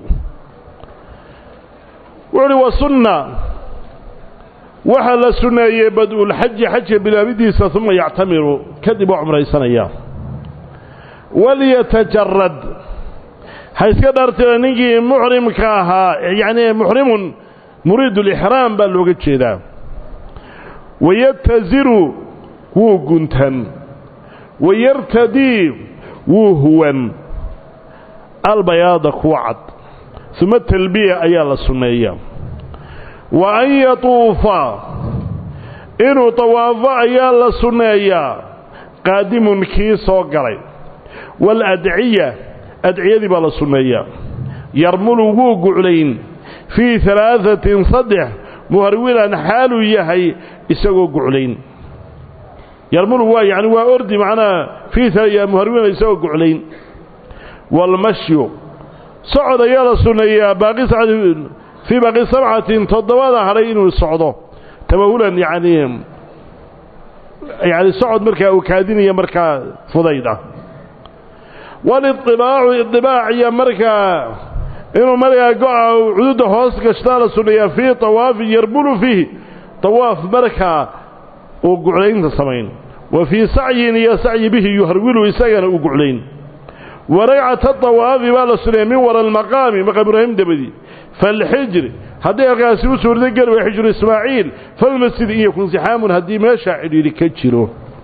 wuxuuhi wa sunna waxaa la sunneeyey bad-ulxaji xajka bilaabidiisa uma yactamiru kadib waa cumraysanaya walyatajarad ha iska dhaartira ninkii muxrimka ahaa yacni muxrimun muriid ulixraam baa looga jeedaa wayataziru wuu guntan wayartadii wuu huwan albayaada kuwa cad uma talbiya ayaa la sunneeya wa an yatuufa inuu tawaafo ayaa la sunneeyaa qaadimun kii soo galay waaladciya adciyadii baa la sunneeyaa yarmulu wuu guclayn fii alaaثatin saddex muharwilan xaaluu yahay isagoo guclayn yarmulu waa yani waa ordi macnaha fii muharwilan isagoo guclayn waalmashyu socod ayaa la sunneeyaa baaqi fii baaqi sabcatin toddobada hadhay inuu socdo tamahulan yani yani socod markaa uu kaadinaya markaa fudayd ah waliطibaacu iطibaac iyo markaa inuu markaa go-a cududa hoos gashtaa la sunneeyaa fii tawaafin yarbulu fiihi tawaaf markaa uu guclaynta samayn wa fii sacyin iyo sacyi bihi yuharwilu isagana uu guclayn wa ragcata tawaafi baa la sunneeya min wara almaqaami maqaam ibraahim dabadi faalxijri haddii halkaasi u suurda geli way xijru ismaaciil falmasjid in yakun sixaamun haddii meeshaa cidhiidhi ka jiro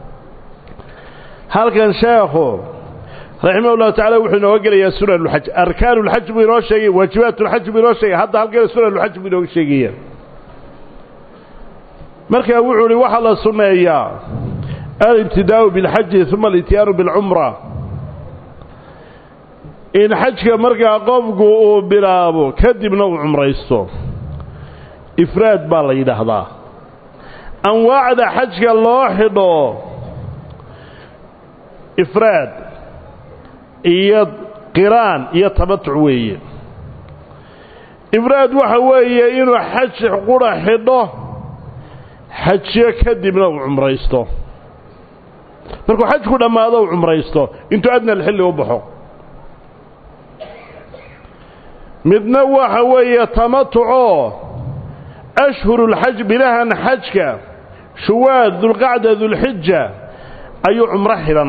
halkan sheekhu raximah ullahu tacala wuxuu inooga gelayaa sunanulxaj arkaanuulxaj buu inoo sheegay waajibaatulxaj buu inoo sheegay hadda halkana sunanulxaj buu inooga sheegaya markaa wuxuu ihi waxaa la sunneeyaa alibtidaa'u bilxaji uma alityaanu bilcumra in xajka markaa qofku uu bilaabo kadibna uu cumraysto ifraad baa la yidhaahdaa anwaacda xajka loo xidho ifraad iyo qiraan iyo tamatuc weeye ifraad waxa weeye inuu xaj qura xidho xajiyo kadibna uu cumraysto markuu xajku dhammaado uu cumraysto intuu adna alxilli u baxo midna waxa weeye tamatucoo ashhurulxaj bilahan xajka shuwaad dulqacda dulxija ayuu cumro xidhan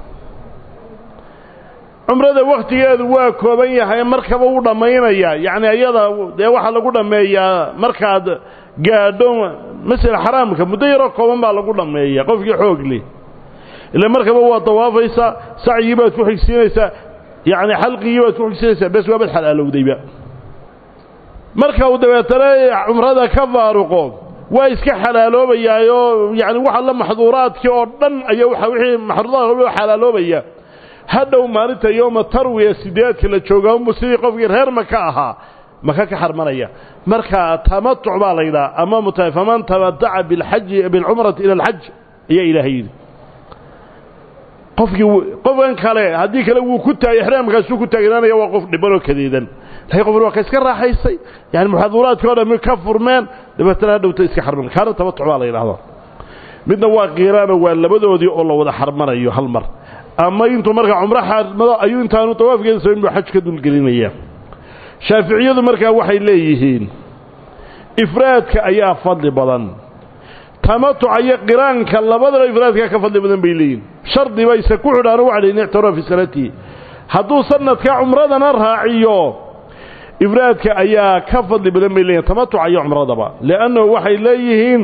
cumrada wakhtigeedu waa kooban yahay markaba u dhammaynaya yacni ayada dee waxaa lagu dhammeeyaa markaad gaadho masjid xaraamka muddo yaroo kooban baa lagu dhammeeya qofkii xoogli ila markaba waa dawaafaysaa sacyigii baad ku xigsiinaysaa yacni xalqigii baad ku xigsiinaysaa bes waa bad xalaalowdayba marka uu dabeetana cumrada ka faaruqo waa iska xalaaloobayaayoo yani waxa la maxduuraadkii oo dhan ayaa waa wixii maxduuraadka xalaaloobaya hadhow maalinta yowma tarwiya sideedka la joogaa unbu sidii qofkii reer maka ahaa maka ka xarmanaya marka tamatuc baa la yidhaha ama muta faman tamataca bilxaji bilcumrati ila alxaj ayaa ilaahay yidhi qofkii qofkan kale haddii kale wuu ku taagay ixraamkaasuu ku taagnaanaya waa qof dhibanoo kadeedan laakiin qofna waa ka iska raaxaysay yani muxaduuraadkii o dhan ka furmeen dabeetana hadhowta iska xarman kaana tamatuc baa la yidhahdaa midna waa qiiraano waa labadoodii oo la wada xarmanayo hal mar ama intuu markaa cumro xarmado ayuu intaanu tawaafkeeda samayn buu xaj ka dulgelinaya shaaficiyadu markaa waxay leeyihiin ifraadka ayaa fadli badan tamatuca iyo qiraanka labadaba ifraadkaa ka fadli badan bay leeyihin shardi bayse ku xidhaano waxa layihin ictirafa fi sanatihi hadduu sanadka cumradana raaciyo ifraadka ayaa ka fadli badan bay leeyihin tamatuca iyo cumradaba liannahu waxay leeyihiin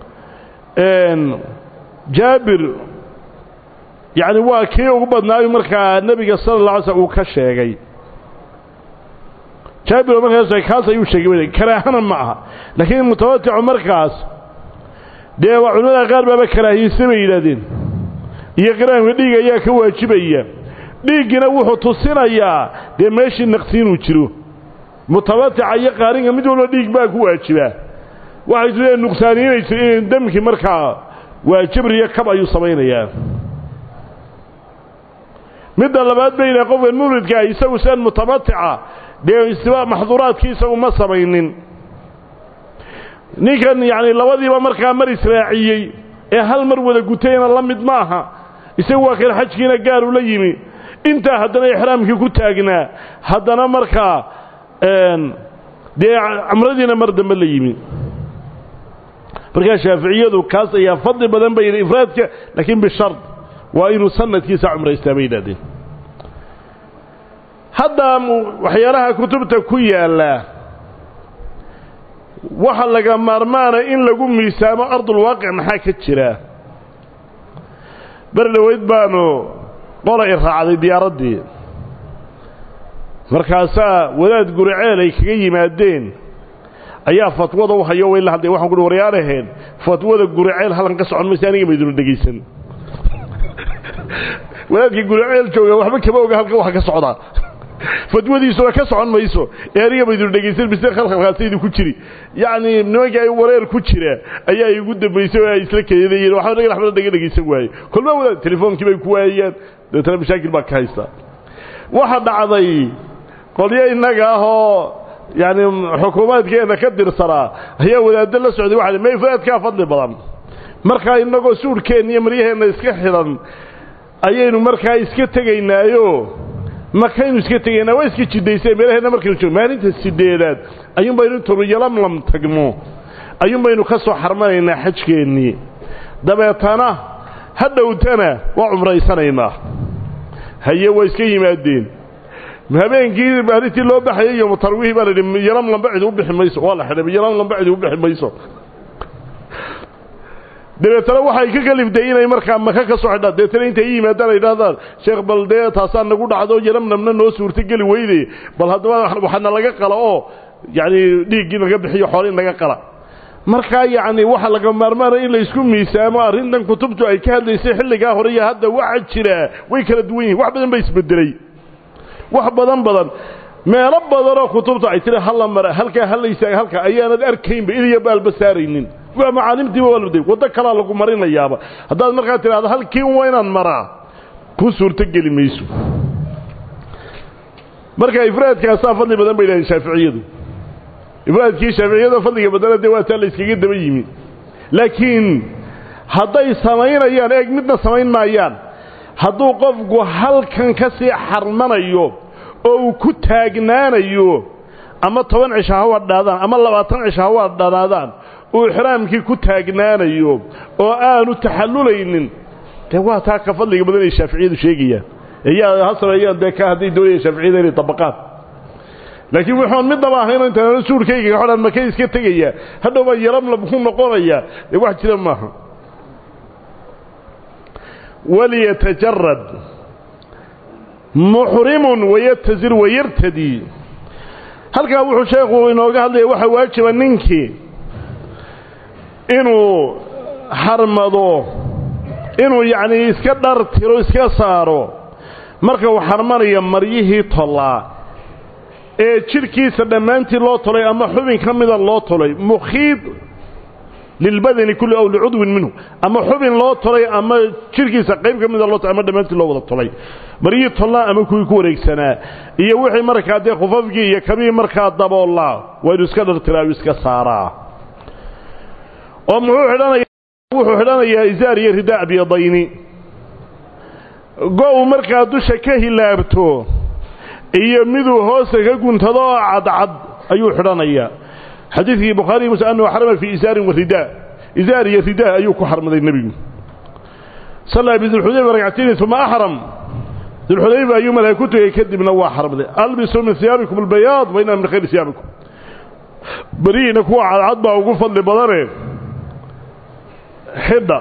jaabir yacni waa kii ugu badnaayu markaa nebiga sala alla alay slm uu ka sheegay jaabir oo markaas kaas ayuu sheegay karaahana ma aha laakiin mutamaticu markaas dee waa culimada qaar baaba karaahiyeysa bay yidhaahdeen iyo qiraanka dhiig ayaa ka waajibaya dhiiggina wuxuu tusinayaa dee meeshii naqsi inuu jiro mutamatica iyo qaarinka mid walba dhiig baa ku waajibaa waxay su nuqsaaniinayso in damkii markaa waa jabr iyo kab ayuu samaynayaa midda labaad bay yidhaha qofkan muridkaa isagu sian mutamatica dee istibaa maxduuraadkii isagu ma samaynin ninkan yacni labadiiba markaa mar israaciyey ee hal mar wada gutayna la mid ma aha isagu waa kan xajkiina gaaru la yimi intaa haddana ixraamkii ku taagnaa haddana markaa dee camradiina mar dambe la yimi markaa shaaficiyadu kaas ayaa fadli badan bay yidhi ifraadka laakiin bishard waa inuu sanadkiisa cumraystaa bay yidhahdeen hadda waxyaalaha kutubta ku yaalla waxa laga maarmaana in lagu miisaamo ardulwaaqic maxaa ka jira ber dhoweyd baanu qola i raacday diyaaraddii markaasaa wadaad guriceel ay kaga yimaadeen ayaa fatwada u hayo way la hadlay waxaan kuhi waryaanaheen fatwada guriceel halkan ka socon maysa aniga maydunu dhegaysan wadaadkii guriceel jooga waxba kama oga halkan waxa ka socdaa fatwadiisuna ka socon mayso ee aniga maydunu dhegaysan mise khalkhalkaasaydu ku jiri yacni nimankii ay wareer ku jira ayaa igu dambaysay oo ay isla keedayeen waxba naga waxbana naga dhegaysan waaye kolba wadaad telefoonkii bay ku waayaan dabeetana mashaakil baa ka haysta waxa dhacday qolyo innaga ah oo yacni xukuumaadkeenna ka dirsanaa ayaa wadaaddo la socday waxa ma ifraadkaa fadli badan markaa innagoo suudhkeenna iyo maryaheenna iska xidhan ayaynu markaa iska tegaynaayo makaynu iska tegaynaa waa iska jiddaysay meelaheenna markaynu joog maalinta sideedaad ayuun baynu intuunu yalamlam tagno ayuun baynu ka soo xarmanaynaa xajkeennii dabeetana ha dhowtana waa cumraysanaynaa haye waa iska yimaadeen habeenkii maalintii loo baxayay iyo tarwiih baa la yidhi yalamlamba cidi u bixi mayso waa la xidhay yalamlamba cidi u bixi mayso dabeetana waxay ka kalifday inay markaa maka ka soo xidhaan dabeetana intay i yimaadaan ay idhahdaan sheekh bal dee taasaa nagu dhacdo yalamnamna noo suurtogeli weyde bal haddaba waxaana laga qala oo yacni dhiiggii naga bixiyo xoolii naga qala markaa yacni waxa laga maarmaanaya in la isku miisaamo arrintan kutubtu ay ka hadlaysay xilligaa hore iyo hadda waxa jiraa way kala duwan yihin wax badan ba isbedelay wax badan badan meelo badanoo kutubta ay tiri halla mara halkaa hallaysaa halka ayaanad arkaynba iliya baalba saaraynin waa macaalimtiiba waa laday waddo kalaa lagu marinayaaba haddaad markaa tidhahdo halkii waa inaan maraa ku suurtogeli mayso marka ifraadkaasaa fadli badan bay dhahaen shaaficiyadu ifraadkii shaaficiyada fadliga badana dee waa taa la yskaga daba yimi laakiin hadday samaynayaan eeg midna samayn maayaan hadduu qofku halkan ka sii xarmanayo oo uu ku taagnaanayo ama toban cisho ha wadhaadaan ama labaatan cisho ha wadhanaadaan uu ixraamkii ku taagnaanayo oo aanu taxallulaynin dee waa taa ka fadliga badan ay shaaficiyadu sheegayaan eeyaa ha sameeyaan dee ka hadday doonayaan shaaficiyada inay dabaqaan laakiin wuxuun midnaba ahayn intaan suurkayga xodhan makay iska tegaya hadhow baa yalamlab ku noqonaya dee wax jira maaha waliyatajarad muxrimun wayatazir wayartadii halkaa wuxuu sheekhu inooga hadlaya waxaa waajiba ninkii inuu xarmado inuu yacnii iska dhartiro iska saaro marka uu xarmanayo maryihii tollaa ee jidhkiisa dhammaantii loo tolay ama xubin ka mida loo tolay mukhiid lilbadani kulli aw licudwin minhu ama xubin loo tolay ama jidhkiisa qayb ka mida loo tolay ama dhammaantii loo wada tolay maryihii tollaa ama kuwii ku wareegsanaa iyo wixii markaa dee khufafkii iyo kabihii markaa daboollaa waa inuu iska dhartiraa u iska saaraa oo muxuu xidhanaya wuxuu xidhanayaa isaar iyo ridaa abyadayni go-u markaa dusha ka hilaabto iyo miduu hoosta ka guntado oo cadcad ayuu xidhanayaa xadiidkii bukhaariy muslim annahu xarama fii isaarin wa ridaa isaar iyo ridaa ayuu ku xarmaday nebigu sallaa bidulxudayfa ragcatayni uma axram dulxudayfa ayuu malaa ku tegey kadibna waa xarmaday albisuu min hiyaabikum albayaad wa inaa min khayri hiyaabikum berihiina kuwa cadcad baa ugu fadli badane xidha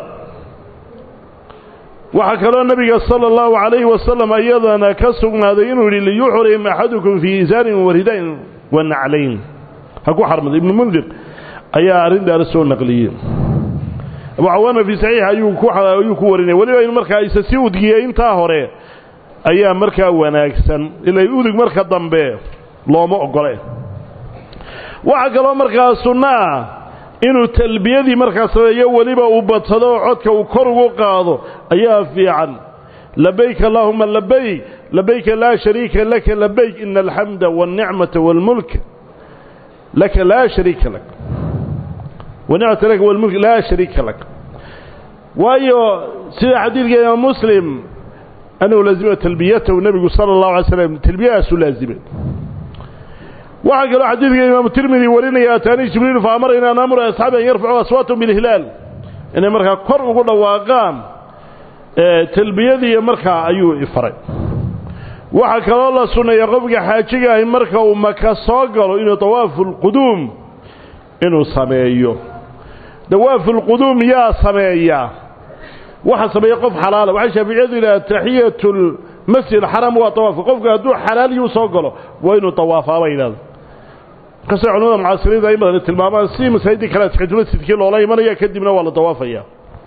waxaa kaloo nebiga sala allahu calayhi wasalam iyadana ka sugnaaday inuu yidhi liyuxrim axadukum fii isaarin wa ridayn wa naclayn ha ku xarmaday ibnu mundir ayaa arrintaana soo naqliyey abu cawaana fii saxiix ayuu ku ayuu ku warinaya weliba in markaa isa si udgiyey intaa hore ayaa markaa wanaagsan ilay udug marka dambe looma ogole waxaa kaloo markaa sunno ah inuu talbiyadii markaa sameeyo weliba uu badsado oo codka uu kor ugu qaado ayaa fiican labayk allaahuma labayk labayka laa shariika laka labayk ina alxamda wاlnicmata wاlmulk laka laa shariika lak wanicmata laka wاlmulk laa shariika lak waayo sida xadiidka imaam muslim annahu laazima talbiyatahu nebigu sala اllahu alay slam talbiyadaasuu laazimay waxaa kaloo xadiidka imaamu tirmidi warinaya ataanii jibriil fa amarayna an amura asxaabi an yarfacuu aswaatahum bilhilaal inay markaa kor ugu dhawaaqaan talbiyadiiyo markaa ayuu ifaray waxaa kaloo la sunneeya qofka xaajiga ahi marka uu maka soo galo inuu dawaafu lquduum inuu sameeyo dawaafu lquduum yaa sameeya waxa sameeya qof xalaala waxay shaaficiyadu yidhaha taxiyatu lmasjid xaram waa dawaafka qofku hadduu xalaaliyuu soo galo waa inuu dawaafaaba yidhahdo markaasay culamada mucaasiriinta ay badan tilmaamaan si masaajidii kale taxiyatulmasjidkii loola imanaya kadibna waa la dawaafaya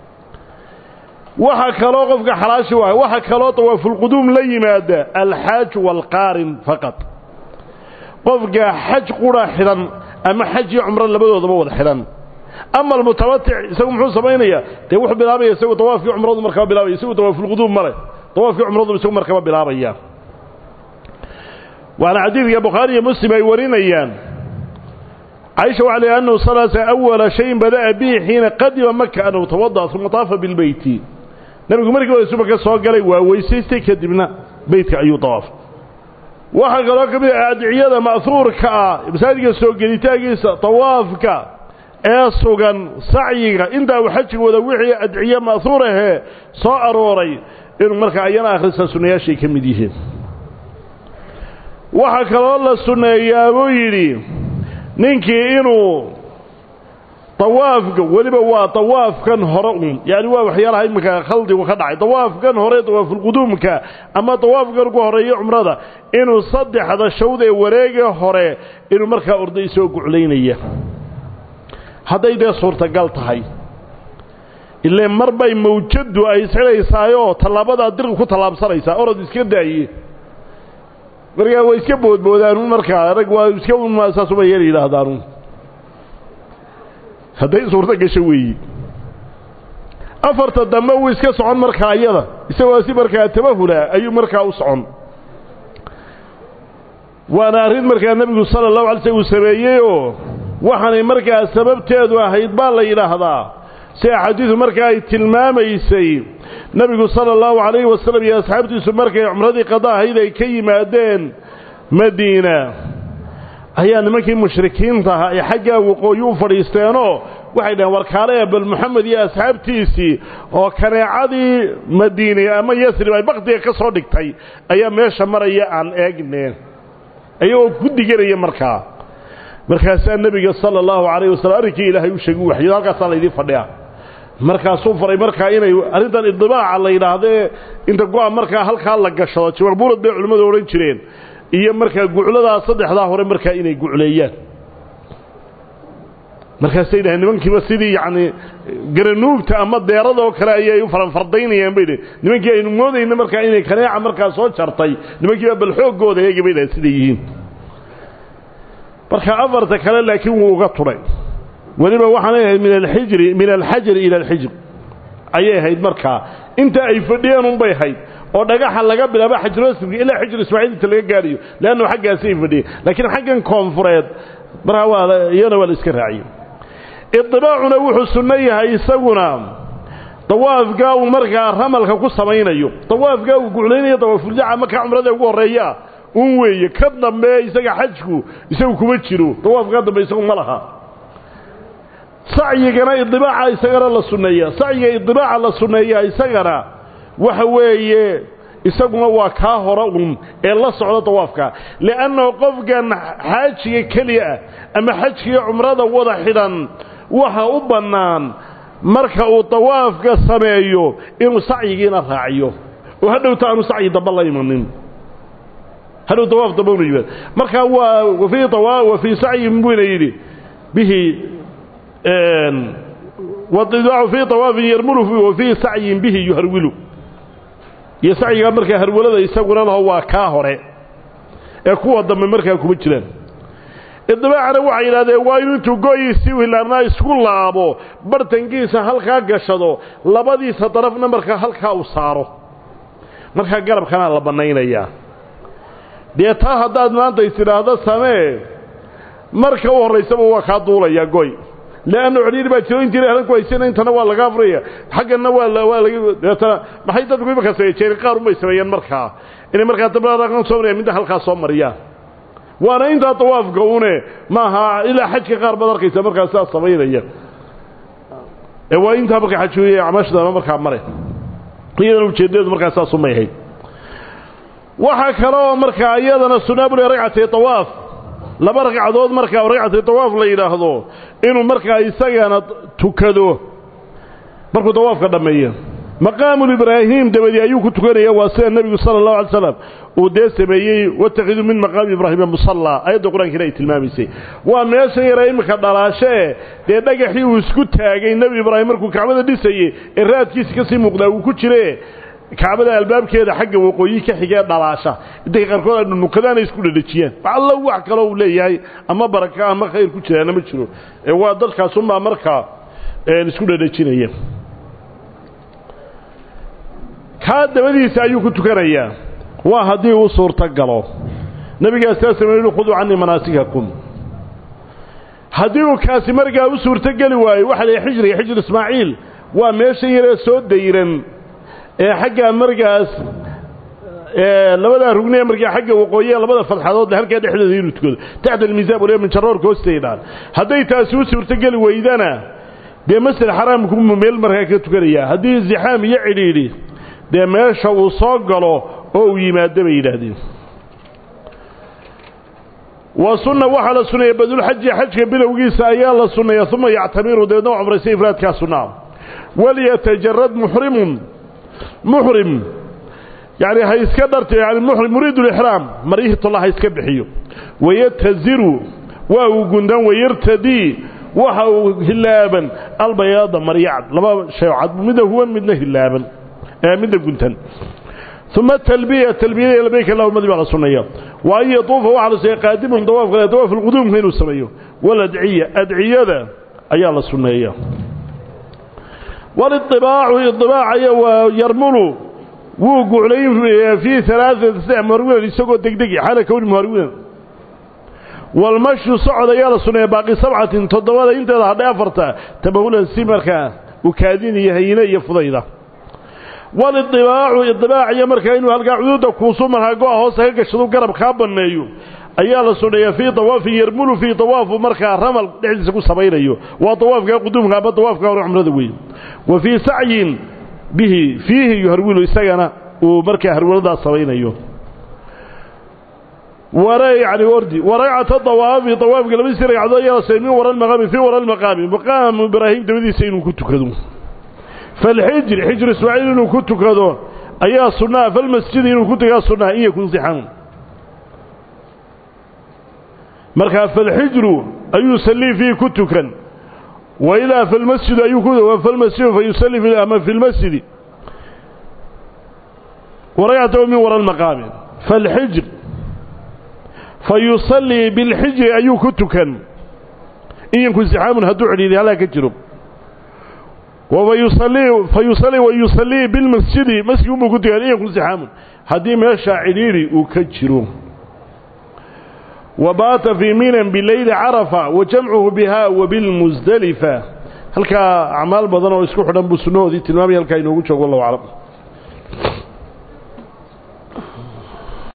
waxa kaloo qofka xalaashi waay waxa kaloo dawaafulquduum la yimaada alxaaj waalqaarin faqad qofka xaj qura xidhan ama xaj iyo cumro labadoodaba wada xidhan ama almutamatic isagu muxuu samaynayaa dee wuxuu bilaabaya isagu dawaafkii cumradu markaba bilaabaya isagu dawaafulquduum male dawaafkii cumradu isagu markaba bilaabaya waana xadiidka bukhaari iyo muslim ay warinayaan caaisha waxa leeyahay annahu salasa awala shayin bada'a bihi xiina qadima maka annahu tawada'a uma taafa bilbeyti nebigu markii hore suba ka soo galay waa weysaystay kadibna beytka ayuu dawaafay waxaa kaloo ka mid ah adciyada ma'huurka ah masaajidka soo gelitaankiisa tawaafka ee sugan sacyiga intaa uu xajiga wada wixii adciye ma'huur ahee soo arooray inuu markaa ayana akhrista sunnayaashay ka mid yihiin waxaa kaloo la sunneeyaa buu yidhi ninkii inuu dawaafka weliba waa dawaafkan hore un yacni waa waxyaalaha iminka khaldigu ka dhacay dawaafkan hore dawaafulquduumka ama dawaafkan ugu horeeyo cumrada inuu saddexda shawd ee wareega hore inuu markaa orday soo guclaynaya hadday dee suurtagal tahay ile mar bay mawjadu ay isxidhaysaayoo tallaabadaa dirqi ku tallaabsanaysaa orod iska daaye markaa way iska boodboodaanun markaa rag waa iska saasuma yeel yidhaahdaanun hadday suurto gasho weeyi afarta dambe wuu iska socon markaa iyada isagoo si markaa tabahula ayuu markaa u socon waana arrin markaa nebigu sala allahu alay slm uu sameeyeyoo waxaanay markaa sababteedu ahayd baa la yidhaahdaa si axaadiisu markaa ay tilmaamaysay nebigu sala allahu calayhi wasalam iyo asxaabtiisu markay cumradii qada ahayd ay ka yimaadeen madiina ayaa nimankii mushrikiinta ahaa ay xaggaa waqooyi u fadhiisteenoo waxay dhaheen warkaale bal moxamed iyo asxaabtiisii oo kaneecadii madiine ama yasrib ay baktiga ka soo dhigtay ayaa meesha maraya aan eegneen ayagoo ku diganaya markaa markaasaa nebiga sala allahu calayh wasalam arrinkii ilaahay u sheegi u waxyo halkaasaa laydin fadhiya markaasuu faray markaa inay arrintan idibaaca la yidhaahdee inta go-a markaa halkaa la gashado jawaqbuurad bay culimmadu odhan jireen iyo markaa gucladaa saddexdaa hore markaa inay gucleeyaan markaasay dhaheen nimankiiba sidii yacni garanuugta ama deerada oo kale ayay u faranfardaynayaan bay dhaheen nimankii aynu moodayna markaa inay kaneeca markaa soo jartay nimankiiba bal xooggooda eegi bay dhaheen siday yihiin marka afarta kale laakiin wuu uga tudhay weliba waxaanay ahayd min alxijri min alxajari ila alxijr ayay ahayd markaa inta ay fadhiyeen unbay ahayd oo dhagaxa laga bilaabo xajrosmka ilaa xijr ismaaciil inta laga gaadhayo leannu xaggaasi ay fadhiyeen laakiin xaggan koonfureed markaa waa iyana waa la iska raaciyey idibaacuna wuxuu sunno yahay isaguna dawaafkaa uu markaa ramalka ku samaynayo dawaafkaa uu guclaynayo dawaafuljaca markaa cumrada ugu horreeyaa un weeye ka dambe isaga xajku isagu kuma jiro dawaafkaa dambe isagu ma laha sacyigana idibaaca isagana la sunneeya sacyiga idibaaca la sunneeyaa isagana waxa weeye isaguna waa kaa hore un ee la socda dawaafka li'annahu qofkan xaajiga keliya ah ama xajkiga cumrada wada xidhan waxa u bannaan marka uu dawaafka sameeyo inuu sacyigiina raaciyo oo hadhowta aanu sacyi damba la imanin hadhow dawaaf damba unu yimaad markaa waa wafii wa fii sacyin buyna yidhi bihi wadidaacu fii dawaafin yarmulu wa fii sacyin bihi yuharwilu iyo sacyigaa markaa harwalada isaguna laho waa kaa hore ee kuwa dambe markaa kuma jiraan idibaacana waxay yidhahdeen waa inuu intuu go-iisii hilaarnaa isku laabo bartankiisa halkaa gashado labadiisa darafna markaa halkaa u saaro markaa garabkanaa la bannaynayaa dee taa haddaad maanta is tidhaahdo samee marka u horraysaba waa kaa duulayaa goy leanna codhiiri baa jiro intiina ahlan ku haysana intana waa laga afriya xagganna waa waa laga deetana maxay dadku imaka sameeyeen qaar unbay sameeyeen markaa inay markaa dabaqan soo mariyaan midda halkaa soo mariyaan waana intaa dawaafka une maaha ilaa xajka qaar baad arkaysa markaa sidaas samaynaya ee waa intaa markaa xajuuye acmaashadana markaa mare iyadana ujeedadeedu markaa saas umay ahayd waxaa kaloo markaa iyadana sunaabule ragcatay dawaaf laba ragcadood markaa ragcatay dawaaf la yidhaahdo inuu markaa isagana tukado markuu dawaafka dhammeeyo maqaamulibraahim dabadii ayuu ku tukanaya waa sida nebigu sala allahu alay slam uu dee sameeyey watakiduu min maqaami ibraahima musallaa ayadda qur-aankiina ay tilmaamaysay waa meeshan yara iminka dhalaashee dee dhagaxii uu isku taagay nebi ibraahim markuu kacbada dhisayey ee raadkiisi ka sii muuqdaa uu ku jire kacbada albaabkeeda xagga waqooyi ka xigee dhalaasha intay qaarkood ay dhunukadaana isku dhadhejiyaan wax allo wax kaloo uu leeyahay ama baraka ama khayr ku jiraana ma jiro ee waa dadkaasunbaa markaa isku dhadhejinaya kaa dabadiisa ayuu ku tukanayaa waa haddii uu suurto galo nebigaas saa sameeyey khuduu canii manaasikakum haddii uu kaasi markaa u suurtogeli waayo waxa la xijriga xijr ismaaciil waa meeshan yaree soo dayran ee xaggaa markaas labadaa rugnee markaa xagga waqooyiya labada fadxadoodle halkaa dhexdooda inuu tukado taxta almiisaan waliba minjaroorka hoosteydhaan hadday taasi u suurtogeli weydana dee masjid xaraamkumu meel markaa ka tukanaya haddii zixaam iyo cidhiidhi dee meesha uu soo galo oo uu yimaado bay yidhaahdeen wa sunna waxaa la sunneeya badulxaji xajka bilowgiisa ayaa la sunneeya uma yactamiru dabeedna u cumraysa ifraadkaa sunnaa walyatajarad muxrimun muxrim yani ha iska dharto yani muxrim muriidu lixraam maryihii tolla ha iska bixiyo wayataziru waa uu gundan wayartadii waxa uu hilaaban albayaada maryacad laba shay cad midna huwan midna hilaaban midna guntan uma talbiya talbiyada labayk allahumadi baa la sunneeya wa an yatuufa waxaa la sunneeya qaadimun dawaafka dawaaf alquduumka inuu sameeyo waladciya adciyada ayaa la sunneeya waliطibaacu iطibaacaya waa yarmulu wuu guclayn fii alaaثati saddex muharwinan isagoo degdegi xaala kowni muharwinan walmashyu socod ayaa la sunneeya baaqi sabcatin toddobada inteeda hadhay afarta tabahulan si markaa ukaadiniyo hayine iyo fudayda walidibaacu idibaaciyo markaa inuu halkaa cuduudda kuusu markaa go-a hoosta ka gashadu garab kaa banneeyo ayaa la sunneeya fii dawaafin yarmulu fii dawaafu markaa ramal dhexdiisa ku samaynayo waa dawaafkaa quduumka ama dawaafka hore cumrada weyn wa fii sacyin bihi fiihi yuharwilu isagana uu markaa harwaladaas samaynayo yani ordi waragcata dawaafi dawaafka labadiisi ragcadood ayaa la sunneey min wara lmaqaami fii wara lmaqaami maqaamu ibraahim dabadiisa inuu ku tukado falxijri xijru ismaaciil inuu ku tukado ayaa sunnaha falmasjidi inuu ku tukaa sunnaha in yakun sixamun markaa falxijru ayuu sallii fiihi ku tukan wa ilaa falmasjidu ayuu falmasjidu fayusalli ama fi lmasjidi waragcatahu min wara lmaqaami falxijr fayusallii bilxijri ayuu ku tukan in yankun sixaamun hadduu cidhiidhi halaa ka jiro fayusalii wayusallii bilmasjidi masjid unbuu ku tukan in yakun sixaamun haddii meeshaa cidhiidhi uu ka jiro wa baata fii minan bileyli carafa wa jamcuhu bihaa wa bilmusdelifa halkaa acmaal badan oo isku xidhan buu sunnahoodii tilmaamaya halkaa inoogu joogo wallahu aclam